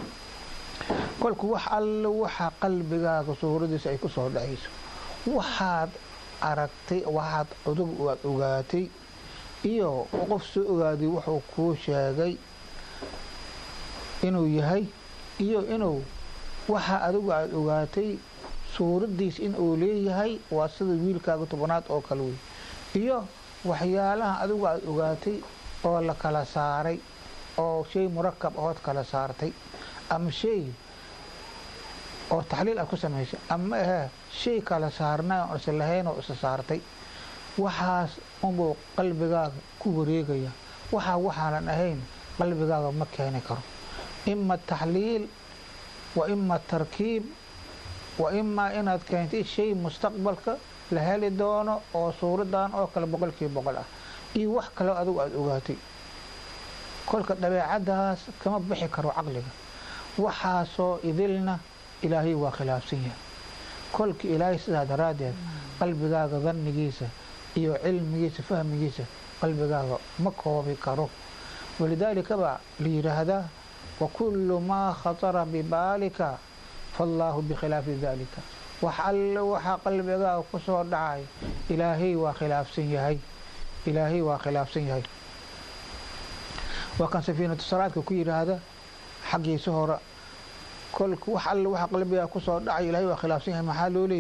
kolku wax alle waxa qalbigaaga suuraddiisa ay ku soo dhacayso waxaad aragtay waxaad cudub aad ogaatay iyo qof soo ogaaday wuxuu kuu sheegay inuu yahay iyo inuu waxa adigu aada ogaatay suuraddiis in uu leeyahay waa sida wiilkaaga tobanaad oo kale wey iyo waxyaalaha adigu aada ogaatay oo la kala saaray oo shay murakab ahood kala saartay ama shay oo taxliil aad ku samaysay ama ahee shay kala saarnay oon isa lahayn oo isa saartay waxaas unbuu qalbigaaga ku wareegaya waxaa waxaanan ahayn qalbigaaga ma keeni karo ima taxliil wa ima tarkiib wa imaa inaad keentay shay mustaqbalka la heli doono oo suuradan oo kale boqolkiiba boqol ah iyo wax kaleo adigu aada ogaatay kolka dabeecaddaas kama bixi karo caqliga waxaasoo idilna ilaahay waa khilaafsan yahay kolka ilaahay sidaa daraaddeed qalbigaaga dannigiisa iyo cilmigiisa fahmigiisa qalbigaaga ma koobi karo walidaalika baa la yidhaahdaa wakullu maa khatara bibaalika faallaahu bikhilaafi daalika wax alle waxaa qalbigaaga ku soo dhacay ilaahay waa khilaafsan yahay ilaahay waa khilaafsan yahay waa kan safiinatu salaadka ku yidhaahda xaggiisa hore kolka wax alle waxa qalbigaa ku soo dhacay ilaahay waa khilaafsan yahay maxaa loo leeyahay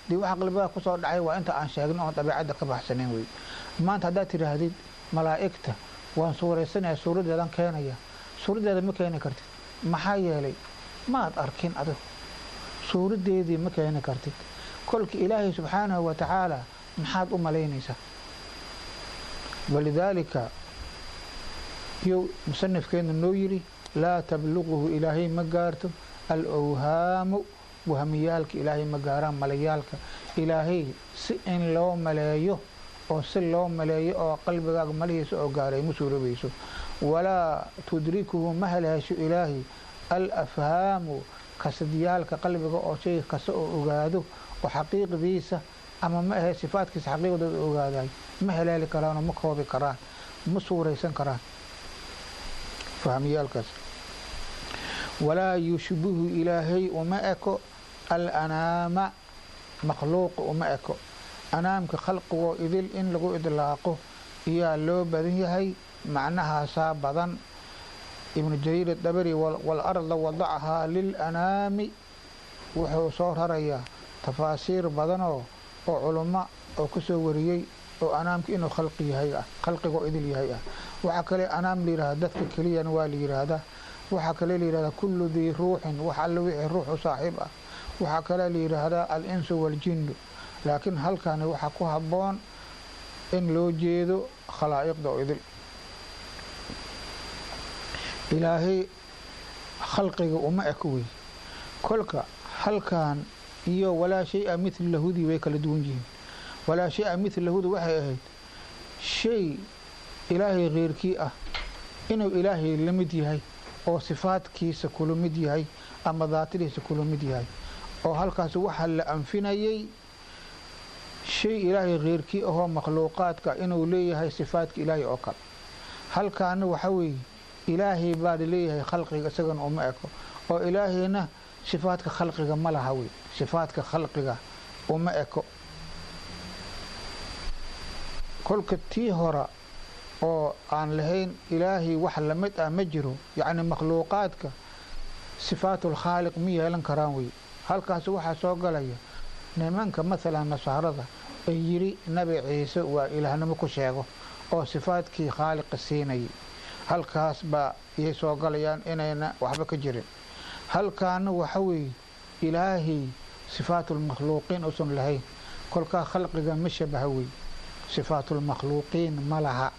dee waxa qalbigaa kusoo dhacay waa inta aan sheegno oon dabeecadda ka baxsanayn wey maanta haddaad tidhaahdid malaa'igta waan suuraysanaya suuraddeedan keenaya suuraddeeda ma keeni kartid maxaa yeelay maad arkin adigu suuraddeedii ma keeni kartid kolka ilaahay subxaanahu wa tacaala maxaad u malaynaysaa walidaalika yuu musanifkeenu noo yidhi laa tabluquhu ilaahay ma gaarto al owhaamu wahmiyaalka ilaahay ma gaaraan malayaalka ilaahay si in loo maleeyo oo si loo maleeyo oo qalbigaaga malihiisa oo gaaray ma suurobayso walaa tudrikuhu ma haleesho ilaahay al afhaamu kasadyaalka qalbiga oo shay kasta oo ogaado oo xaqiiqdiisa ama ma ahe sifaadkiisa xaqiiqdooda ogaaday ma haleeli karaanoo ma koobi karaan ma suuraysan karaan fahmiyaalkaas walaa yushbihu ilaahay uma eko alanaama makhluuqa uma eko anaamka khalqigoo idil in lagu idlaaqo iyaa loo badan yahay macnahaasaa badan ibnu jariir adabari walarda wadacahaa lilanaami wuxuu soo rarayaa tafaasiir badanoo oo culummo oo ku soo wariyey oo anaamka inuu khalqi yahay ah khalqigoo idil yahay ah waxaa kale anaam layihahda dadka keliyana waa la yidhaahdaa waxaa kale la yihahdaa kullu dii ruuxin wax alle wixii ruux u saaxiib ah waxaa kale la yidhaahdaa al-insu waaljinnu laakiin halkani waxaa ku habboon in loo jeedo khalaa'iqda oo idil ilaahay khalqiga uma eko wey kolka halkan iyo walaa shay-a midlahudii way kala duwan yihiin walaa shay-a midlahudu waxay ahayd shay ilaahay keyrkii ah inuu ilaahay la mid yahay oo sifaadkiisa kula mid yahay ama daatadiisa kula mid yahay oo halkaas waxaa la anfinayay shay ilaahay keyrkii ahoo makhluuqaadka inuu leeyahay sifaadka ilaahay oo kale halkaana waxa weeye ilaahay baa laleeyahay khalqiga isagana uma eko oo ilaahayna sifaadka khalqiga ma laha wey sifaadka khalqiga uma eko kolka tii hora oo aan lahayn ilaahay wax lamid ah ma jiro yacni makhluuqaadka sifaatulkhaaliq ma yeelan karaan wey halkaas waxaa soo galaya nimanka maalan nasaarada ay yidhi nabi ciise waa ilaahnimo ku sheego oo sifaadkii khaaliqa siinayay halkaas baa iyay soo galayaan inayna waxba ka jirin halkaana waxa weeye ilaahay sifaatulmakhluuqiin uusan lahayn kolkaa khalqiga ma shabaha wey sifaatulmakhluuqiin ma laha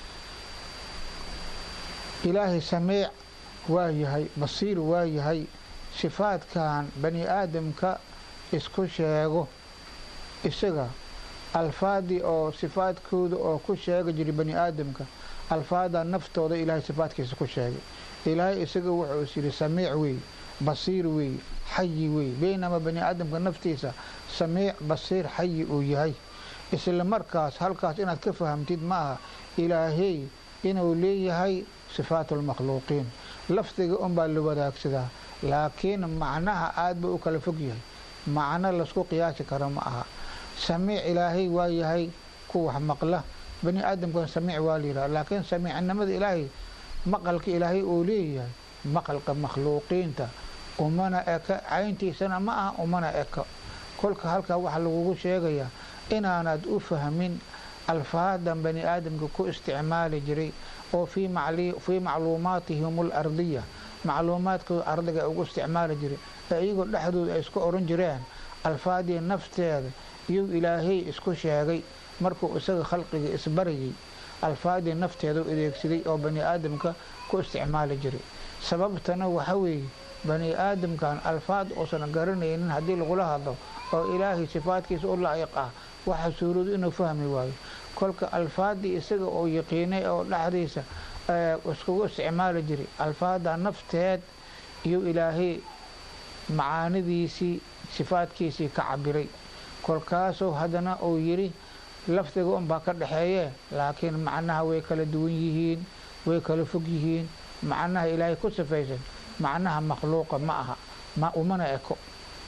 ilaahay samiic waa yahay basiir waa yahay sifaadkan bani aadamka isku sheego isaga alfaadii oo sifaadkooda oo ku sheega jiray bani aadamka alfaada naftooda ilaahay sifaadkiisa ku sheegay ilaahay isaga wuxuu is yidhi samiic wey basiir wey xayi wey beynamaa bani aadamka naftiisa samiic basiir xayi uu yahay isla markaas halkaas inaad ka fahamtid ma aha ilaahey inuu leeyahay sifaatulmakhluuqiin lafdiga unbaa la wadaagsadaa laakiin macnaha aad ba u kala fog yahay macno laysku qiyaasi karo ma aha samiic ilaahay waa yahay ku wax maqla bani aadamkana samiic waa la yidhaha laakiin samiicnimada ilaahay maqalka ilaahay uu leeyahay maqalka makhluuqiinta umana eka cayntiisana ma aha umana eka kolka halkaa waxaa lagugu sheegayaa inaanad u fahmin alfaadan bani aadamka ku isticmaali jiray oo fii macluumaatihim alardiya macluumaadkooda ardiga ay ugu isticmaali jiray ee iyagoo dhexdooda ay isku oran jireen alfaadii nafteeda iyuu ilaahay isku sheegay markuu isaga khalqiga isbarayay alfaadii nafteeda u adeegsaday oo bani aadamka ku isticmaali jiray sababtana waxa weeye bani aadamkan alfaad uusan garanaynin haddii lagula hadlo oo ilaahay sifaadkiisa u laa'iq ah waxaa suuroodu inuu fahmi waayo kolka alfaadii isaga oo yaqiinay oo dhexdiisa iskugu isticmaali jiray alfaada nafteed iyo ilaahay macaanidiisii sifaadkiisii ka cabiray kolkaasuu haddana uu yidhi lafdiga unbaa ka dhexeeye laakiin macnaha way kala duwan yihiin way kala fog yihiin macnaha ilaahay ku sifaysan macnaha makhluuqa ma aha ma umana eko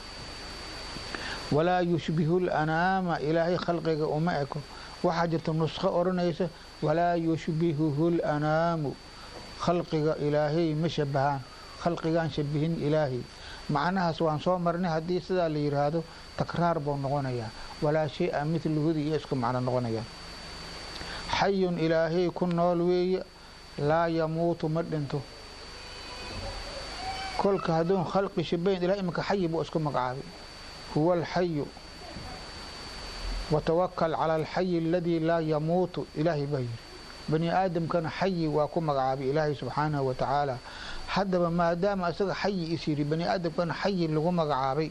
walaa yushbihu lanaama ilaahay khalqiga uma eko waxaa jirta nusqo odhanaysa walaa yushbihuhu lanaamu khalqiga ilaahay ma shabahaan khalqigaan shabihin ilaahay macnahaas waan soo marnay haddii sidaa la yidhaahdo takraar buu noqonayaa walaa shay-a midluhudi iyo isku macno noqonaya xayun ilaahay ku nool weeye laa yamuutu ma dhinto kolka hadduun khalqi shibayn ilahay iminka xayi buu isku magacaabay huwa alxayu watawakal cala alxayi aladii laa yamuutu ilaahay baa yidhi bani aadamkana xayi waa ku magacaabay ilaahay subxaanahu wa tacaala haddaba maadaama isaga xayi is yidhi bani aadamkana xayi lagu magacaabay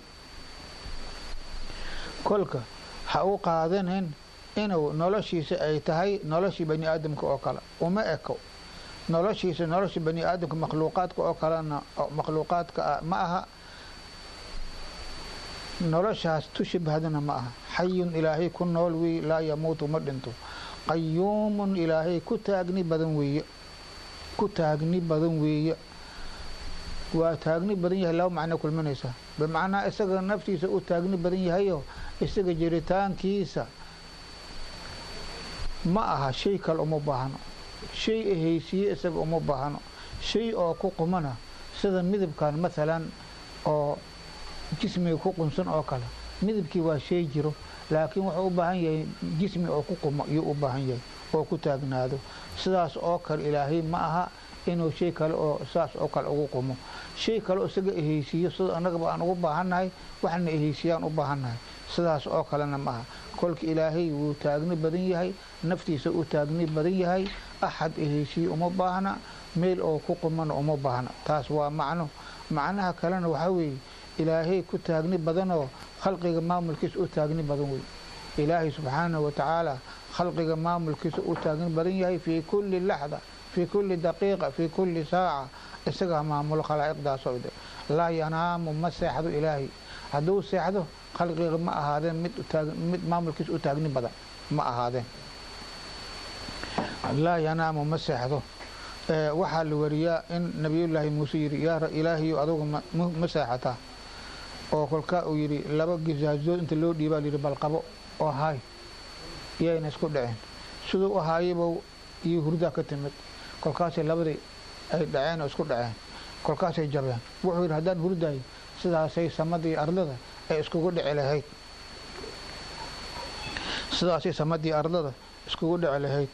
kolka ha u qaadanin inuu noloshiisa ay tahay noloshii bani aadamka oo kale uma eko noloshiisa nolosha bani aadamka makhluuqaadka oo kalena makhluuqaadka ah ma aha noloshaas tushibhadana ma aha xayun ilaahay ku nool weeye laa yamuutu ma dhinto qayuumun ilaahay ku taagni badan weeye ku taagni badan weeye waa taagni badan yahay laba macno kulminaysa bimacnaa isaga naftiisa u taagni badan yahayo isaga jiritaankiisa ma aha shay kale uma baahno shay ahaysiye isaga uma baahno shay oo ku qumana sida midabkan maalan oo jismiga ku qunsan oo kale midabkii waa shay jiro laakiin wuxuu u baahan yahay jismi oo ku qumo iyuu u baahan yahay oo ku taagnaado sidaas oo kale ilaahay ma aha inuu shay kale oo saas oo kale ugu qumo shay kale oo isaga ehaysiiyo sida annagaba aan ugu baahannahay waxna ehaysiyaan u baahannahay sidaas oo kalena ma aha kolka ilaahay wuu taagni badan yahay naftiisa u taagni badan yahay axad ehaysiye uma baahna meel oo ku qumana uma baahna taas waa macno macnaha kalena waxaa weeye ilaahay ku taagni badanoo khalqiga maamulkiisa u taagni badan wey ilaahay subxaanahu wa tacaala khalqiga maamulkiisa u taagni badan yahay fii kulli laxda fii kulli daqiiqa fii kulli saaca isagaa maamulo khalaa'iqdaasoo ide laa yanaamu ma seexdo ilaahay hadduu seexdo khalqiga ma ahaadeen mid mid maamulkiisa u taagni badan ma ahaadeen laa yanaamu ma seexdo waxaa la wariyaa in nabiyullaahi muuse yidhi yaa ilaahayo adugu ma seexataa oo kolkaa uu yidhi laba gisaasood inta loo dhiibaa layidhi balqabo oo haay iyayna isku dhaceen siduu u haayaba iyo hurdaa ka timid kolkaasay labadii ay dhaceen oo isku dhaceen kolkaasay jabeen wuxuu yidhi haddaan hurdaayo sidaasay samadii ardada ay iskugu dhici lahayd sidaasay samadii ardada iskugu dhici lahayd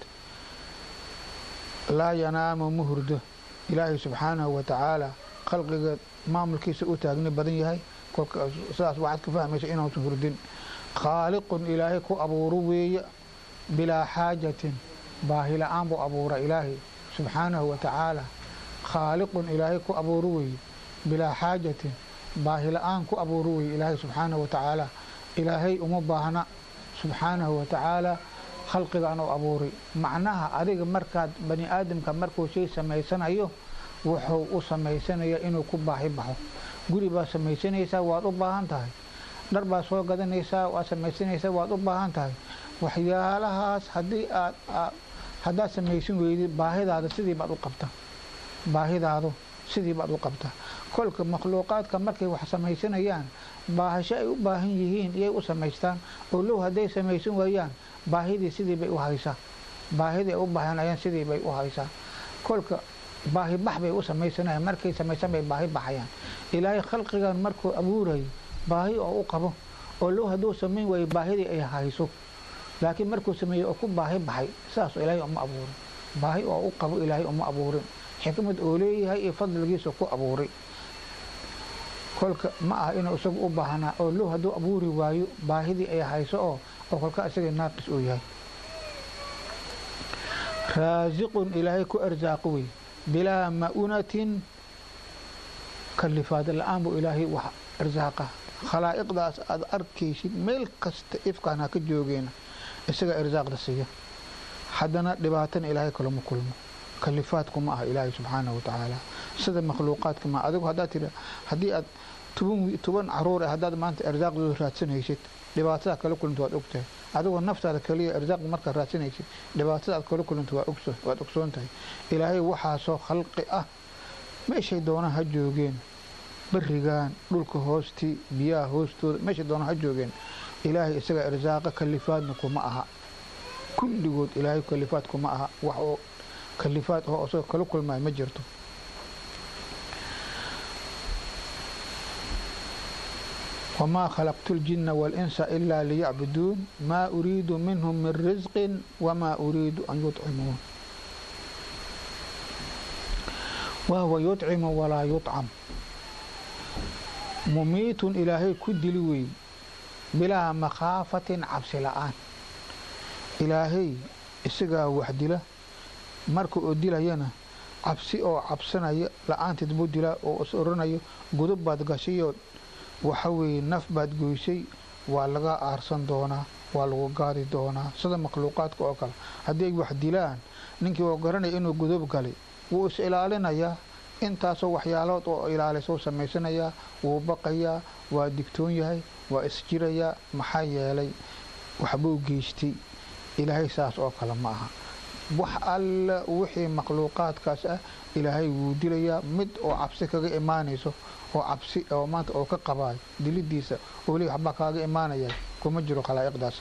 laa yanaamu ma hurdo ilaahay subxaanahu wa tacaala khalqiga maamulkiisa u taagni badan yahay kolka sidaas waxaad ka fahmaysa inuusan hurdin khaaliqun ilaahay ku abuuro weeye bilaa xaajatin baahi la-aan buu abuura ilaahay subxaanahu wa tacaala khaaliqun ilaahay ku abuuro weeye bilaa xaajatin baahi la-aan ku abuuro weeye ilaahay subxaanahu wa tacaala ilaahay uma baahna subxaanahu wa tacaala khalqigaan u abuuray macnaha adiga markaad bani aadamka markuu shay samaysanayo wuxuu u samaysanayaa inuu ku baahi baxo guri baad samaysanaysaa waad u baahan tahay dhar baad soo gadanaysaa waad samaysanaysaa waad u baahan tahay waxyaalahaas haddii aad haddaad samaysan weydid baahidaada sidii baad u qabta baahidaadu sidii baad u qabta kolka makhluuqaadka markay wax samaysanayaan baahasho ay u baahan yihiin iyay u samaystaan oo low hadday samaysan waayaan baahidii sidii bay u haysaa baahidii ay u baahanayaan sidii bay u haysaa kolka baahi bax bay u samaysanayaan markay samaysan bay baahi baxayaan ilaahay khalqigan markuu abuurayo baahi oo u qabo oo low hadduu samayn waayo baahidii ay hayso laakiin markuu sameeyey oo ku baahi baxay saas ilaahay uma abuurin baahi oo u qabo ilaahay uma abuurin xikmad oo leeyahay iyo fadligiisa ku abuuray kolka ma aha inuu isagu u baahnaa oo low hadduu abuuri waayo baahidii ay hayso oo oo kolka isaga naaqis uu yahay raasiqun ilaahay ku arsaaqo wey bilaa ma'unatin kalifaad la-aan buu ilaahay wax arsaaqa khalaa'iqdaas aad arkaysid meel kasta ifkaan ha ka joogeena isaga irsaaqda siiya haddana dhibaatana ilaahay kalama kulmo kalifaadku ma aha ilaahay subxaanahu watacaala sida makhluuqaadka ma adigu haddaad tiri haddii aad toban toban caruur ah haddaad maanta irsaaqdooda raadsanaysid dhibaatada kala kulanta waad ogtahay adigoo naftaada kaliya irsaaqda markaad raadsanaysid dhibaatada aad kala kulanta waa ogso waad ogsoon tahay ilaahay waxaasoo khalqi ah meeshay doonaan ha joogeen berigaan dhulka hoostii biyaha hoostooda meeshay doonaan ha joogeen ilaahay isaga irsaaqa kalifaadna kuma aha kulligood ilaahay kalifaad kuma aha wax oo kalifaad oo isagoo kala kulmaayo ma jirto wamaa khalaqtu ljinna waalinsa ilaa liyacbuduun maa uriidu minhum min risqin wamaa uriidu an yudcimuun wahuwa yudcimu walaa yudcam mumiitun ilaahay ku dili wey bilaa makhaafatin cabsi la-aan ilaahay isagaa wax dila marka oo dilayana cabsi oo cabsanaya la-aanteed buu dilaa oo is oranayo gudub baad gashayoo waxa weeye naf baad goysay waa laga aarsan doonaa waa lagu gaadi doonaa sida makhluuqaadka oo kale haddii ay wax dilaan ninkii oo garanaya inuu gudub galay wuu is ilaalinayaa intaasoo waxyaalood oo ilaalisou samaysanayaa wuu baqayaa waa digtoon yahay waa isjirayaa maxaa yeelay waxbuu geystay ilaahay saas oo kale ma aha wax alla wixii makhluuqaadkaas ah ilaahay wuu dilayaa mid oo cabsi kaga imaanayso oo cabsi oo maanta oo ka qabaayo dilidiisa oo li waxbaa kaaga imaanaya kuma jiro khalaa'iqdaas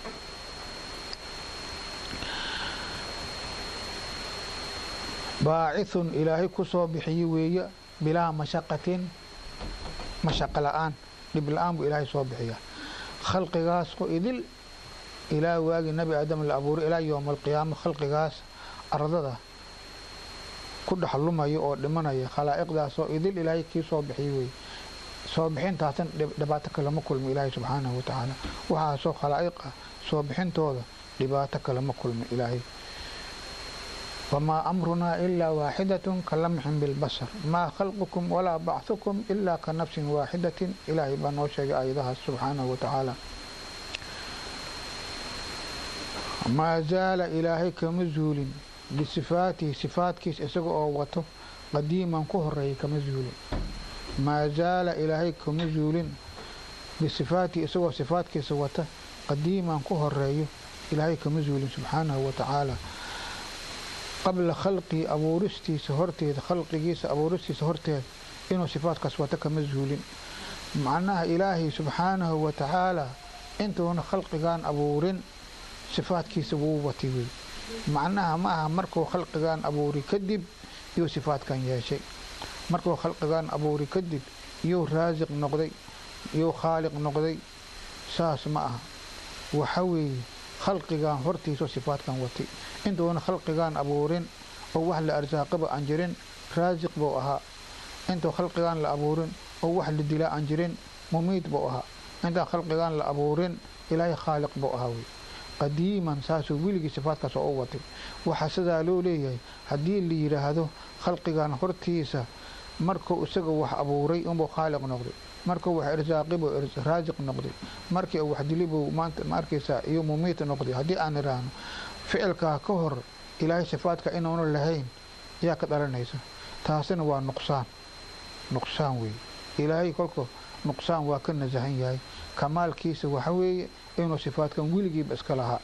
baacithun ilaahay ku soo bixiye weeye bilaa mashaqatin mashaqo la-aan dhib la-aan buu ilaahay soo bixiyaa khalqigaas oo idil ilaa waagii nabi aadam la abuuray ilaa yowma alqiyaama khalqigaas ardada ku dhex lumaya oo dhimanaya khalaa'iqdaasoo idil ilaahay kii soo bixiyey wey soo bixintaasan dhibaato kalama kulmo ilaahay subxaanahu watacaala waxaasoo khalaa'iq ah soo bixintooda dhibaato kalama kulmo ilaahay wamaa amrunaa ilaa waaxidatun ka lamxin bilbasar maa khalqukum walaa bachukum ilaa ka nafsin waaxidatin ilaahay baa noo sheegay aayadahaas subxaanahu watacaala maa zaala ilaahay kama zuulin bisifaatihi sifaadkiis isaga oo wato qadiiman ku horeeyay kama zuulin maa zaala ilaahay kama zuulin bisifaatihi isagoo sifaadkiisa wata qadiiman ku horeeyo ilaahay kama zuulin subxaanahu watacaala qabla khalqii abuuristiisa horteeda khalqigiisa abuuristiisa horteeda inuu sifaadkaas wata kama zuulin macnaha ilaahay subxaanahu watacaala intuuna khalqigan abuurin sifaadkiisa wuu watay wey macnaha ma aha markuu khalqigan abuuri kadib iyuu sifaadkan yeeshay markuu khalqigan abuuri kadib iyuu raasiq noqday iyuu khaaliq noqday saas ma aha waxa weeye khalqigan hortiisao sifaadkan watay intuuna khalqigan abuurin oo wax la arsaaqaba aan jirin raasiq buu ahaa intuu khalqigan la abuurin oo wax la dilaa aan jirin mumiid buu ahaa intaan khalqigan la abuurin ilaahay khaaliq buu ahaa wey qadiiman saasuu weligii sifaadkaas oo u watay waxaa sidaa loo leeyahay haddii la yidhaahdo khalqigan hortiisa markuu isaga wax abuuray unbuu khaaliq noqday markuu wax irsaaqibuu raasiq noqday markii uu wax dilibuu maanta ma arkaysaa iyo mumiit noqday haddii aan idhaahno ficilkaa ka hor ilaahay sifaadka inuuna lahayn ayaa ka dhalanaysa taasina waa nuqsaan nuqsaan weeye ilaahay kolka nuqsaan waa ka nasahan yahay kamaalkiisa waxa weeye inuu sifaadkan weligiiba iska lahaa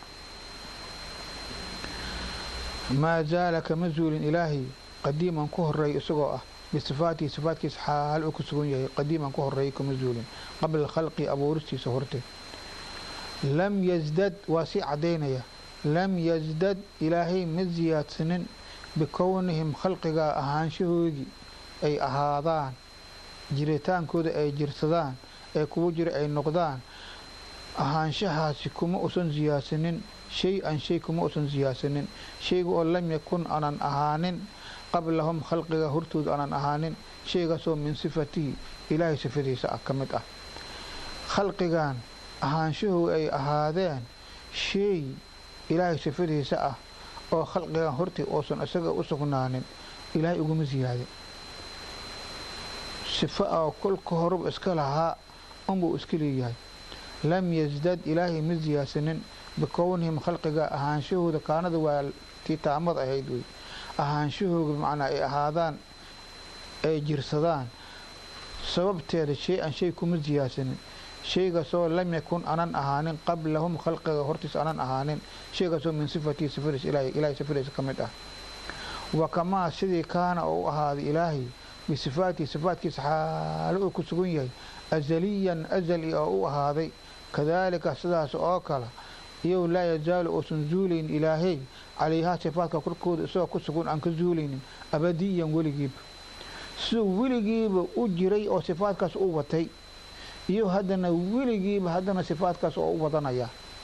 maa zaala kama zuulin ilaahay qadiiman ku horeeya isagoo ah bisifaatihi sifaadkiisa xaal uu ku sugan yahay qadiiman ku horeeya kama zuulin qabla khalqi abuuristiisa horteed lam yasdad waa sii caddaynaya lam yasdad ilaahay ma siyaadsanin bikownihim khalqigaa ahaanshahoodii ay ahaadaan jiritaankooda ay jirsadaan ee kuwa jira ay noqdaan ahaanshahaasi kuma usan siyaadsanin shay-an shay kuma usan siyaadsanin shayga oo lam yakun aanan ahaanin qablahum khalqiga hortooda aanan ahaanin shaygaasoo min sifatihi ilaahay sifadiisa ah ka mid ah khalqigan ahaanshahooda ay ahaadeen shay ilaahay sifadiisa ah oo khalqigan hortii uusan isaga u sugnaanin ilaahay uguma siyaadin sifo oo kolka horuba iska lahaa unbuu iska leeyahay lam yasdad ilaahay ma siyaadsanin bikownihim khalqiga ahaanshahooda kaanada waa tii taamad ahayd wey ahaanshahooda macnaa ay ahaadaan ay jirsadaan sababteeda shay an shay kuma siyaadsanin shaygaasoo lam yakun anan ahaanin qablahum khalqiga hortiis anan ahaanin shaygaasoo min sifatii sifadiis ilaahay sifadiisa ka mid ah wa kamaa sidii kaana oo u ahaaday ilaahay bisifaatihi sifaatkiisa xaalo uu ku sugan yahay azaliyan azali oo u ahaaday kadaalika sidaas oo kale iyow laa yazaalu uusan zuulaynin ilaahay calayhaa sifaadka korkooda isagoo ku sugan aan ka zuulaynin abadiyan weligiiba siduu weligiiba u jiray oo sifaadkaas u watay iyo haddana weligiiba haddana sifaadkaas oo u wadanaya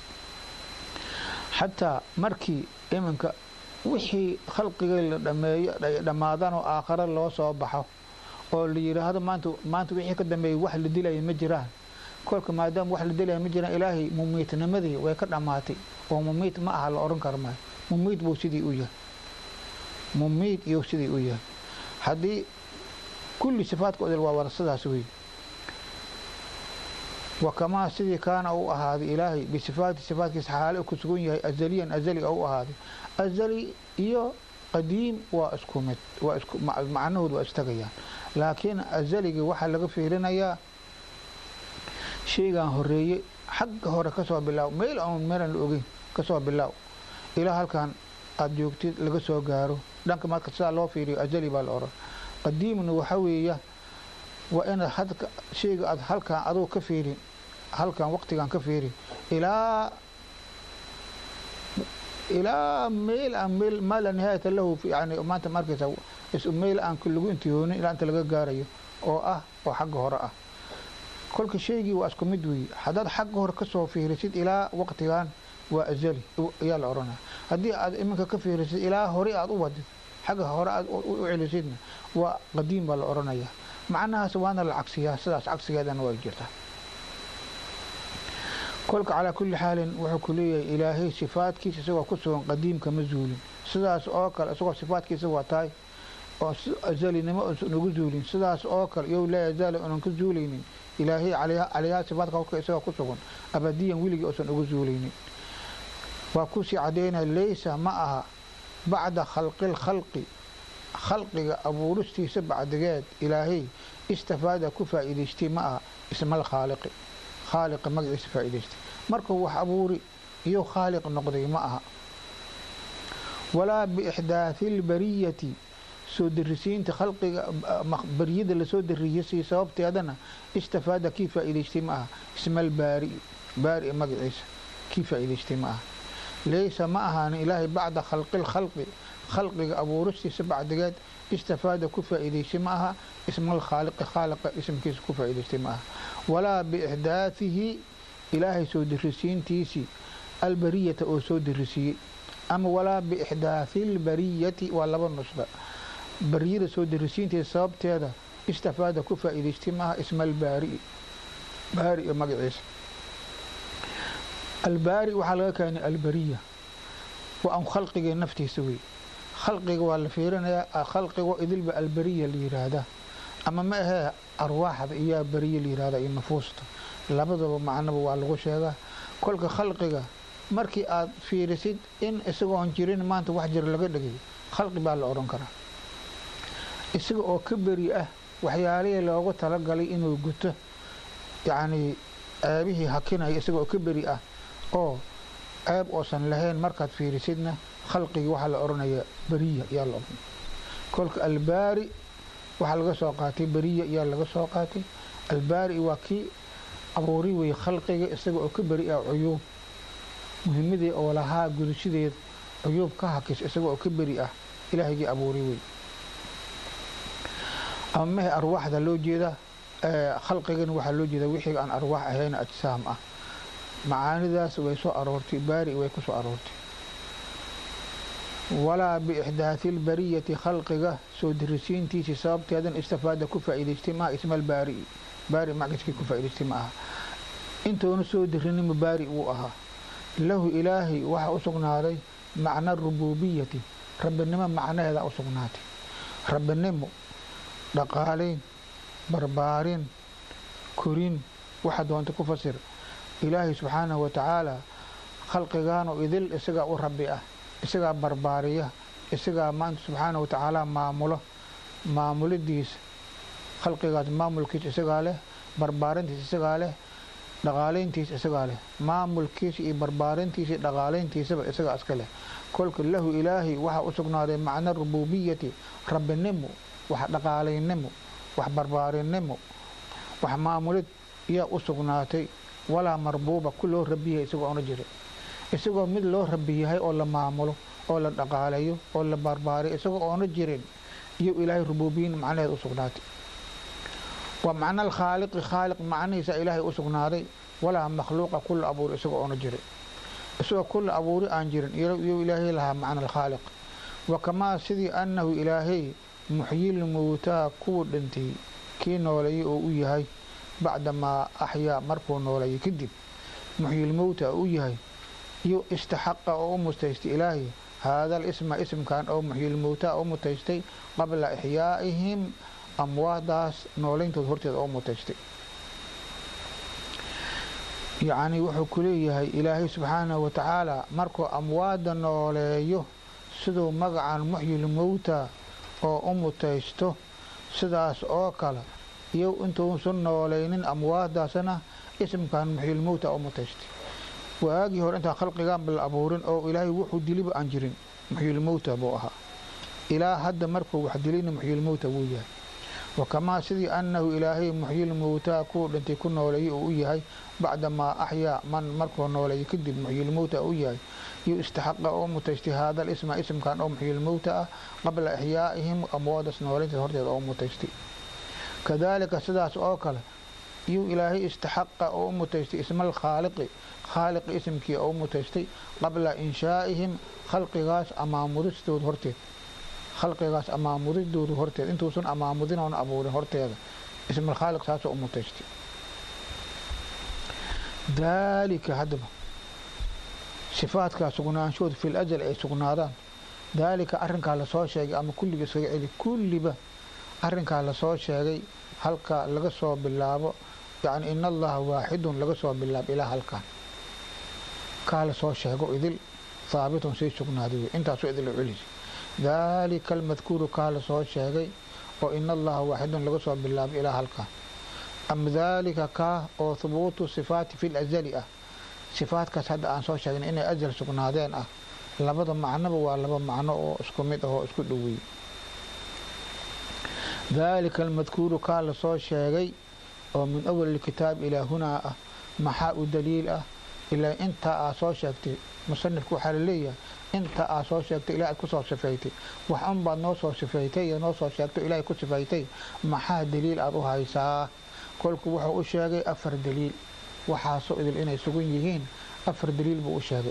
xataa markii iminka wixii khalqigii la dhameeyo ay dhammaadaan oo aakhare loo soo baxo oo la yidhaahdo maanta maanta wixii ka dambeeyay wax la dilaya ma jiraan kolka maadaama wax la dilaya ma jiraan ilaahay mumiitnimadii way ka dhammaatay oo mumiit ma aha la odhan karo maayo mumiit buu sidii u yahay mumiit iyo sidii u yahay haddii kulli sifaadka odel waa wada sidaas wey wakamaa sidii kaana u ahaaday ilaahay bisifaati sifaatkiisa xaale ku sugan yahay azaliyan azali u ahaaday azali iyo qadiim waa isku mid waa isku macnahood waa istagayaan laakiin azaligii waxaa laga fiirinayaa shaygan horeeye xagga hore kasoo bilaaw meel aan meelan la ogeyn kasoo bilaaw ilaa halkan aada joogtid laga soo gaaro dhanka marka sidaa loo fiiriyo azali baa la oran qadiimna waxa weeya waa inaad hadka shayga aad halkan aduu ka fiirin halkan waqtigan ka fiirin ilaa ilaa meel aan meel maa la nihaayata lahu yani maanta markaysa meel aan lagu intihoonin ilaa inta laga gaarayo oo ah oo xagga hore ah kolka shaygii waa isku mid weeye haddaad xagga hore kasoo fiirisid ilaa waqtigan waa azali ayaa la odhanaya haddii aad iminka ka fiirisid ilaa hore aad u wadid xagga hore aad u celisidna waa qadiim baa la odhanaya macnahaas waana la cagsiyaa sidaas cagsigeedana way jirtaa kolka calaa kulli xaalin wuxuu ku leeyahay ilaahay sifaadkiisa isagoo ku sugan qadiimka ma zuulin sidaas oo kale isagoo sifaadkiisa waa tahay oo azalinimo usan ugu zuulin sidaas oo kale iyo laa yazaala unan ka zuulaynin ilaahay calayhaa sifaadka kolka isagoo ku sugan abadiyan weligii usan ugu zuulaynin waa kusii cadaynaya laysa ma aha bacda khalqi lkhalqi khalqiga abuuristiisa bacdigeed ilaahay istafaada ku faa'iidaystay ma aha ismal khaaliqi khaaliqa magaciisa faa'iidaystay markuu wax abuuri iyo khaaliq noqday ma aha walaa biixdaathi lbariyati soo darisiinta khalqiga bariyada lasoo dariyasay sababteedana istafaada kii faa'iidaystay ma aha ismal baari baari magaciisa kii faa'iidaystay ma aha laysa ma ahaanin ilaahay bacda khalqi lkhalqi khalqiga abuuristiisa bacdigeed istafaada ku faa'iidaystay ma aha ismal khaaliqi khaaliqa ismkiisa ku faa'iidaystay ma aha walaa biixdaathihi ilaahay soo dirisiintiisii albariyata oo soo dirisiiyey ama walaa biixdaathi lbariyati waa laba nusba bariyada soo dirisiinteeda sababteeda istafaada ku faa'iidaystay ma aha ismal baari baari magaciisa albaari waxaa laga keenay albariya waa an khalqiga naftiisa wey khalqiga waa la fiirinayaa khalqigo idilba albariya la yiraahdaa ama ma ahee arwaaxda iyaa bariya la yirahdaa iyo nufuusta labadaba macnoba waa lagu sheegaa kolka khalqiga markii aad fiirisid in isagoon jirin maanta wax jir laga dhigay khalqi baa la odhan karaa isaga oo ka beri ah waxyaalihii loogu talagalay inuu guto yacnii ceebihii hakinaya isaga oo ka beri ah oo ceeb oosan lahayn markaad fiirisidna khalqigii waxaa la odhanayaa beriya ayaa la odhanaya kolka albaari waxaa laga soo qaatay beriya ayaa laga soo qaatay albaari waa kii abuuri wey khalqiga isaga oo ka beri ah cuyuub muhimadii oo lahaa gudashadeeda cuyuub ka hakis isaga oo ka beri ah ilaahygii abuuri wey ama mehe arwaaxda loo jeedaa khalqigana waxaa loo jeedaa wixii aan arwaax ahayn ajsaam ah macaanidaas way soo aroortay baari way ku soo aroortay walaa biixdaathi lbariyati khalqiga soo dirisiintiisii sababteedan istafaada ku faa'iidaystay maaha ismal baari baari magaskii ku faa'iidaystay ma aha intoona soo dirinima baari wuu ahaa lahu ilaahay waxaa u sugnaaday macna rububiyati rabbinimo macnaheeda u sugnaatay rabbinimo dhaqaalayn barbaarin korin waxa doonta ku fasir ilaahay subxaanahu wa tacaala khalqigaanu idil isagaa u rabbi ah isagaa barbaariya isagaa maanta subxaanahu wa tacaala maamulo maamulidiisa khalqigaas maamulkiisa isagaa leh barbaarintiisa isagaa leh dhaqaalayntiisa isagaa leh maamulkiisa iyo barbaarintiisa iyo dhaqaalayntiisaba isagaa iska leh kolka lahu ilaahay waxaa u sugnaaday macna rububiyati rabbinimo wax dhaqaalaynimo wax barbaarinimo wax maamulid yaa u sugnaatay walaa marbuuba ku loo rabiyahay isagoo ona jira isagoo mid loo rabi yahay oo la maamulo oo la dhaqaalayo oo la barbaariyo isagoo oona jirin iyo ilaahay rubuubiyin macnaheed u sugnaatay waa macna alkhaaliqi khaaliq macnihiisa ilaahay u sugnaaday walaa makhluuqa kula abuuri isagoo oona jirin isagoo kula abuuri aan jirin iyuu ilaahay lahaa macna alkhaaliq wa kamaa sidii annahu ilaahay muxyil mowtaa kuwa dhintay kii nooleeyey oo u yahay bacdamaa axyaa markuu nooleeyay kadib muxyil mowta u yahay iyo istaxaqa oo u mutaystay ilaahay haada alisma ismkan oo muxyil mowtaa u mutaystay qabla ixyaa'ihim amwaadaas noolayntooda horteeda oo mutaystay yacnii wuxuu ku leeyahay ilaahay subxaanahu wa tacaala markuu amwaadda nooleeyo siduu magacan muxyil mowta oo u mutaysto sidaas oo kale iyo intuusan noolaynin amwaadaasna ismkan muxyil mowta u mutaystay waagii hore intaan khalqigaanba la abuurin oo ilaahay wuxuu diliba aan jirin muxyil mowta buu ahaa ilaa hadda markuu wax dilayna muxyil mowta wuu yahay wakamaa sidii annahu ilaahay muxyil mowtaa kuwa dhintay ku nooleeyey uu u yahay bacdamaa axyaa man markuu nooleeyay kadib muxyil mowta u yahay iyo istaxaqa oo mutaystay haada alisma ismkan oo muxyil mowta ah qabla ixyaa'ihim amwaadas nooleynta horteeda oo mutaystay kadaalika sidaas oo kale iyuu ilaahay istaxaqa oo u mutaystay ismal khaaliqi khaaliqi isimkii oo u mutaystay qabla inshaa'ihim khalqigaas amaamudistooda horteed khalqigaas amaamudidooda horteed intuusan amaamudin oona abuurin horteeda ismal khaaliq saasoo u mutaystay daalika haddaba sifaadkaa sugnaanshood fil ajal ay sugnaadaan daalika arrinkaa lasoo sheegay ama kulliga iskaga celi kulliba arrinkaa lasoo sheegay halka laga soo bilaabo yacni in allaha waaxidun laga soo bilaabo ilaa halkan kaa lasoo sheego idil haabitun say sugnaaday wey intaasoo idil celisi daalika almadkuuru kaa lasoo sheegay oo in allaha waaxidun laga soo bilaabo ilaa halkan am daalika kaa oo hubuutu sifaati fi lazali ah sifaadkaas hadda aan soo sheegnay inay ajal sugnaadeen ah labada macnoba waa laba macno oo isku mid ah oo isku dhoweeyey daalika almadkuuru kaa lasoo sheegay oo min awali kitaab ilaa hunaa ah maxaa u daliil ah ilaa intaa aa soo sheegtay musanifku waxaa laleeyahay inta aa soo sheegtay ilaah ad ku soo sifaytay wax unbaad noo soo sifaytay iyo noo soo sheegto ilaahay ku sifaytay maxaa daliil aad u haysaa kolku wuxuu u sheegay afar daliil waxaasoo idil inay sugan yihiin afar daliil buu u sheegay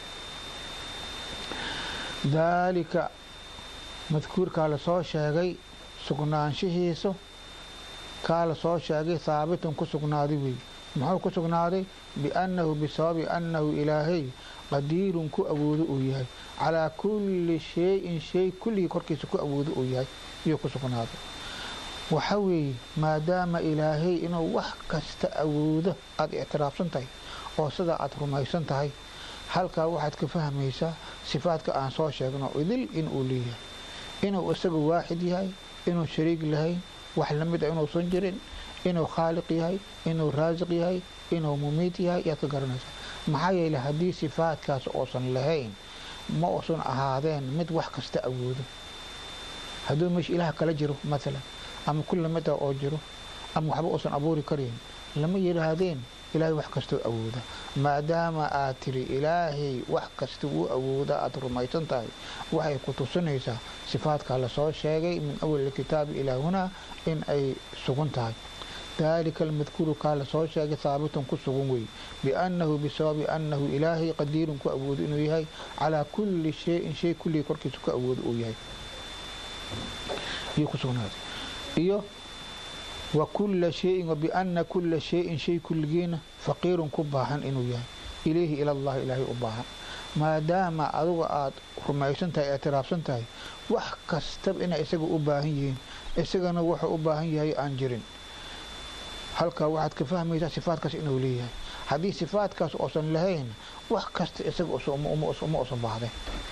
daalika madkuurkaa lasoo sheegay sugnaanshihiisu kaa lasoo sheegay haabitun ku sugnaaday wey muxuu ku sugnaaday biannahu bisababi annahu ilaahay qadiirun ku awoodo uu yahay calaa kulli shay-in shay kulligii korkiisa ku awoodo uu yahay iyuu ku sugnaaday waxa weeye maadaama ilaahay inuu wax kasta awoodo aada ictiraafsan tahay oo sidaa aada rumaysan tahay halkaa waxaad ka fahmaysaa sifaadka aan soo sheegno idil inuu leeyahay inuu isaga waaxid yahay inuu shariig lahayn wax lamid a inuusan jirin inuu khaaliq yahay inuu raasiq yahay inuu mumiid yahay ayaad ka garanaysaa maxaa yeele haddii sifaadkaas uusan lahayn ma uusan ahaadeen mid wax kasta awoodo hadduu meesha ilaah kala jiro maalan ama kulla mid ah oo jiro ama waxba uusan abuuri karayn lama yidhaahdeen ilaahay wax kastoo awooda maadaama aad tiri ilaahay wax kasta wuu awooda aada rumaysan tahay waxay ku tusinaysaa sifaadkaa lasoo sheegay min awali kitaabi ilaa hunaa in ay sugan tahay daalika almadkuuru kaa lasoo sheegay haabitun ku sugan wey biannahu bisababi annahu ilaahay qadiirun ku awoodo inuu yahay calaa kulli shayin shay kulligii korkiisa ku awoodo uu yahay iyo ku sugnaaday iyo wa kulla shayin wa bianna kulla shayin shay kulligiina faqiirun ku baahan inuu yahay ilayhi ilallahi ilaahay u baahan maadaama aduga aada rumaysan tahay ictiraafsan tahay wax kastaba inay isaga u baahan yihiin isagana wuxuu u baahan yahay aan jirin halkaa waxaad ka fahmaysaa sifaadkaas inuu leeyahay haddii sifaadkaas uusan lahayn wax kasta isaga uma usan baahday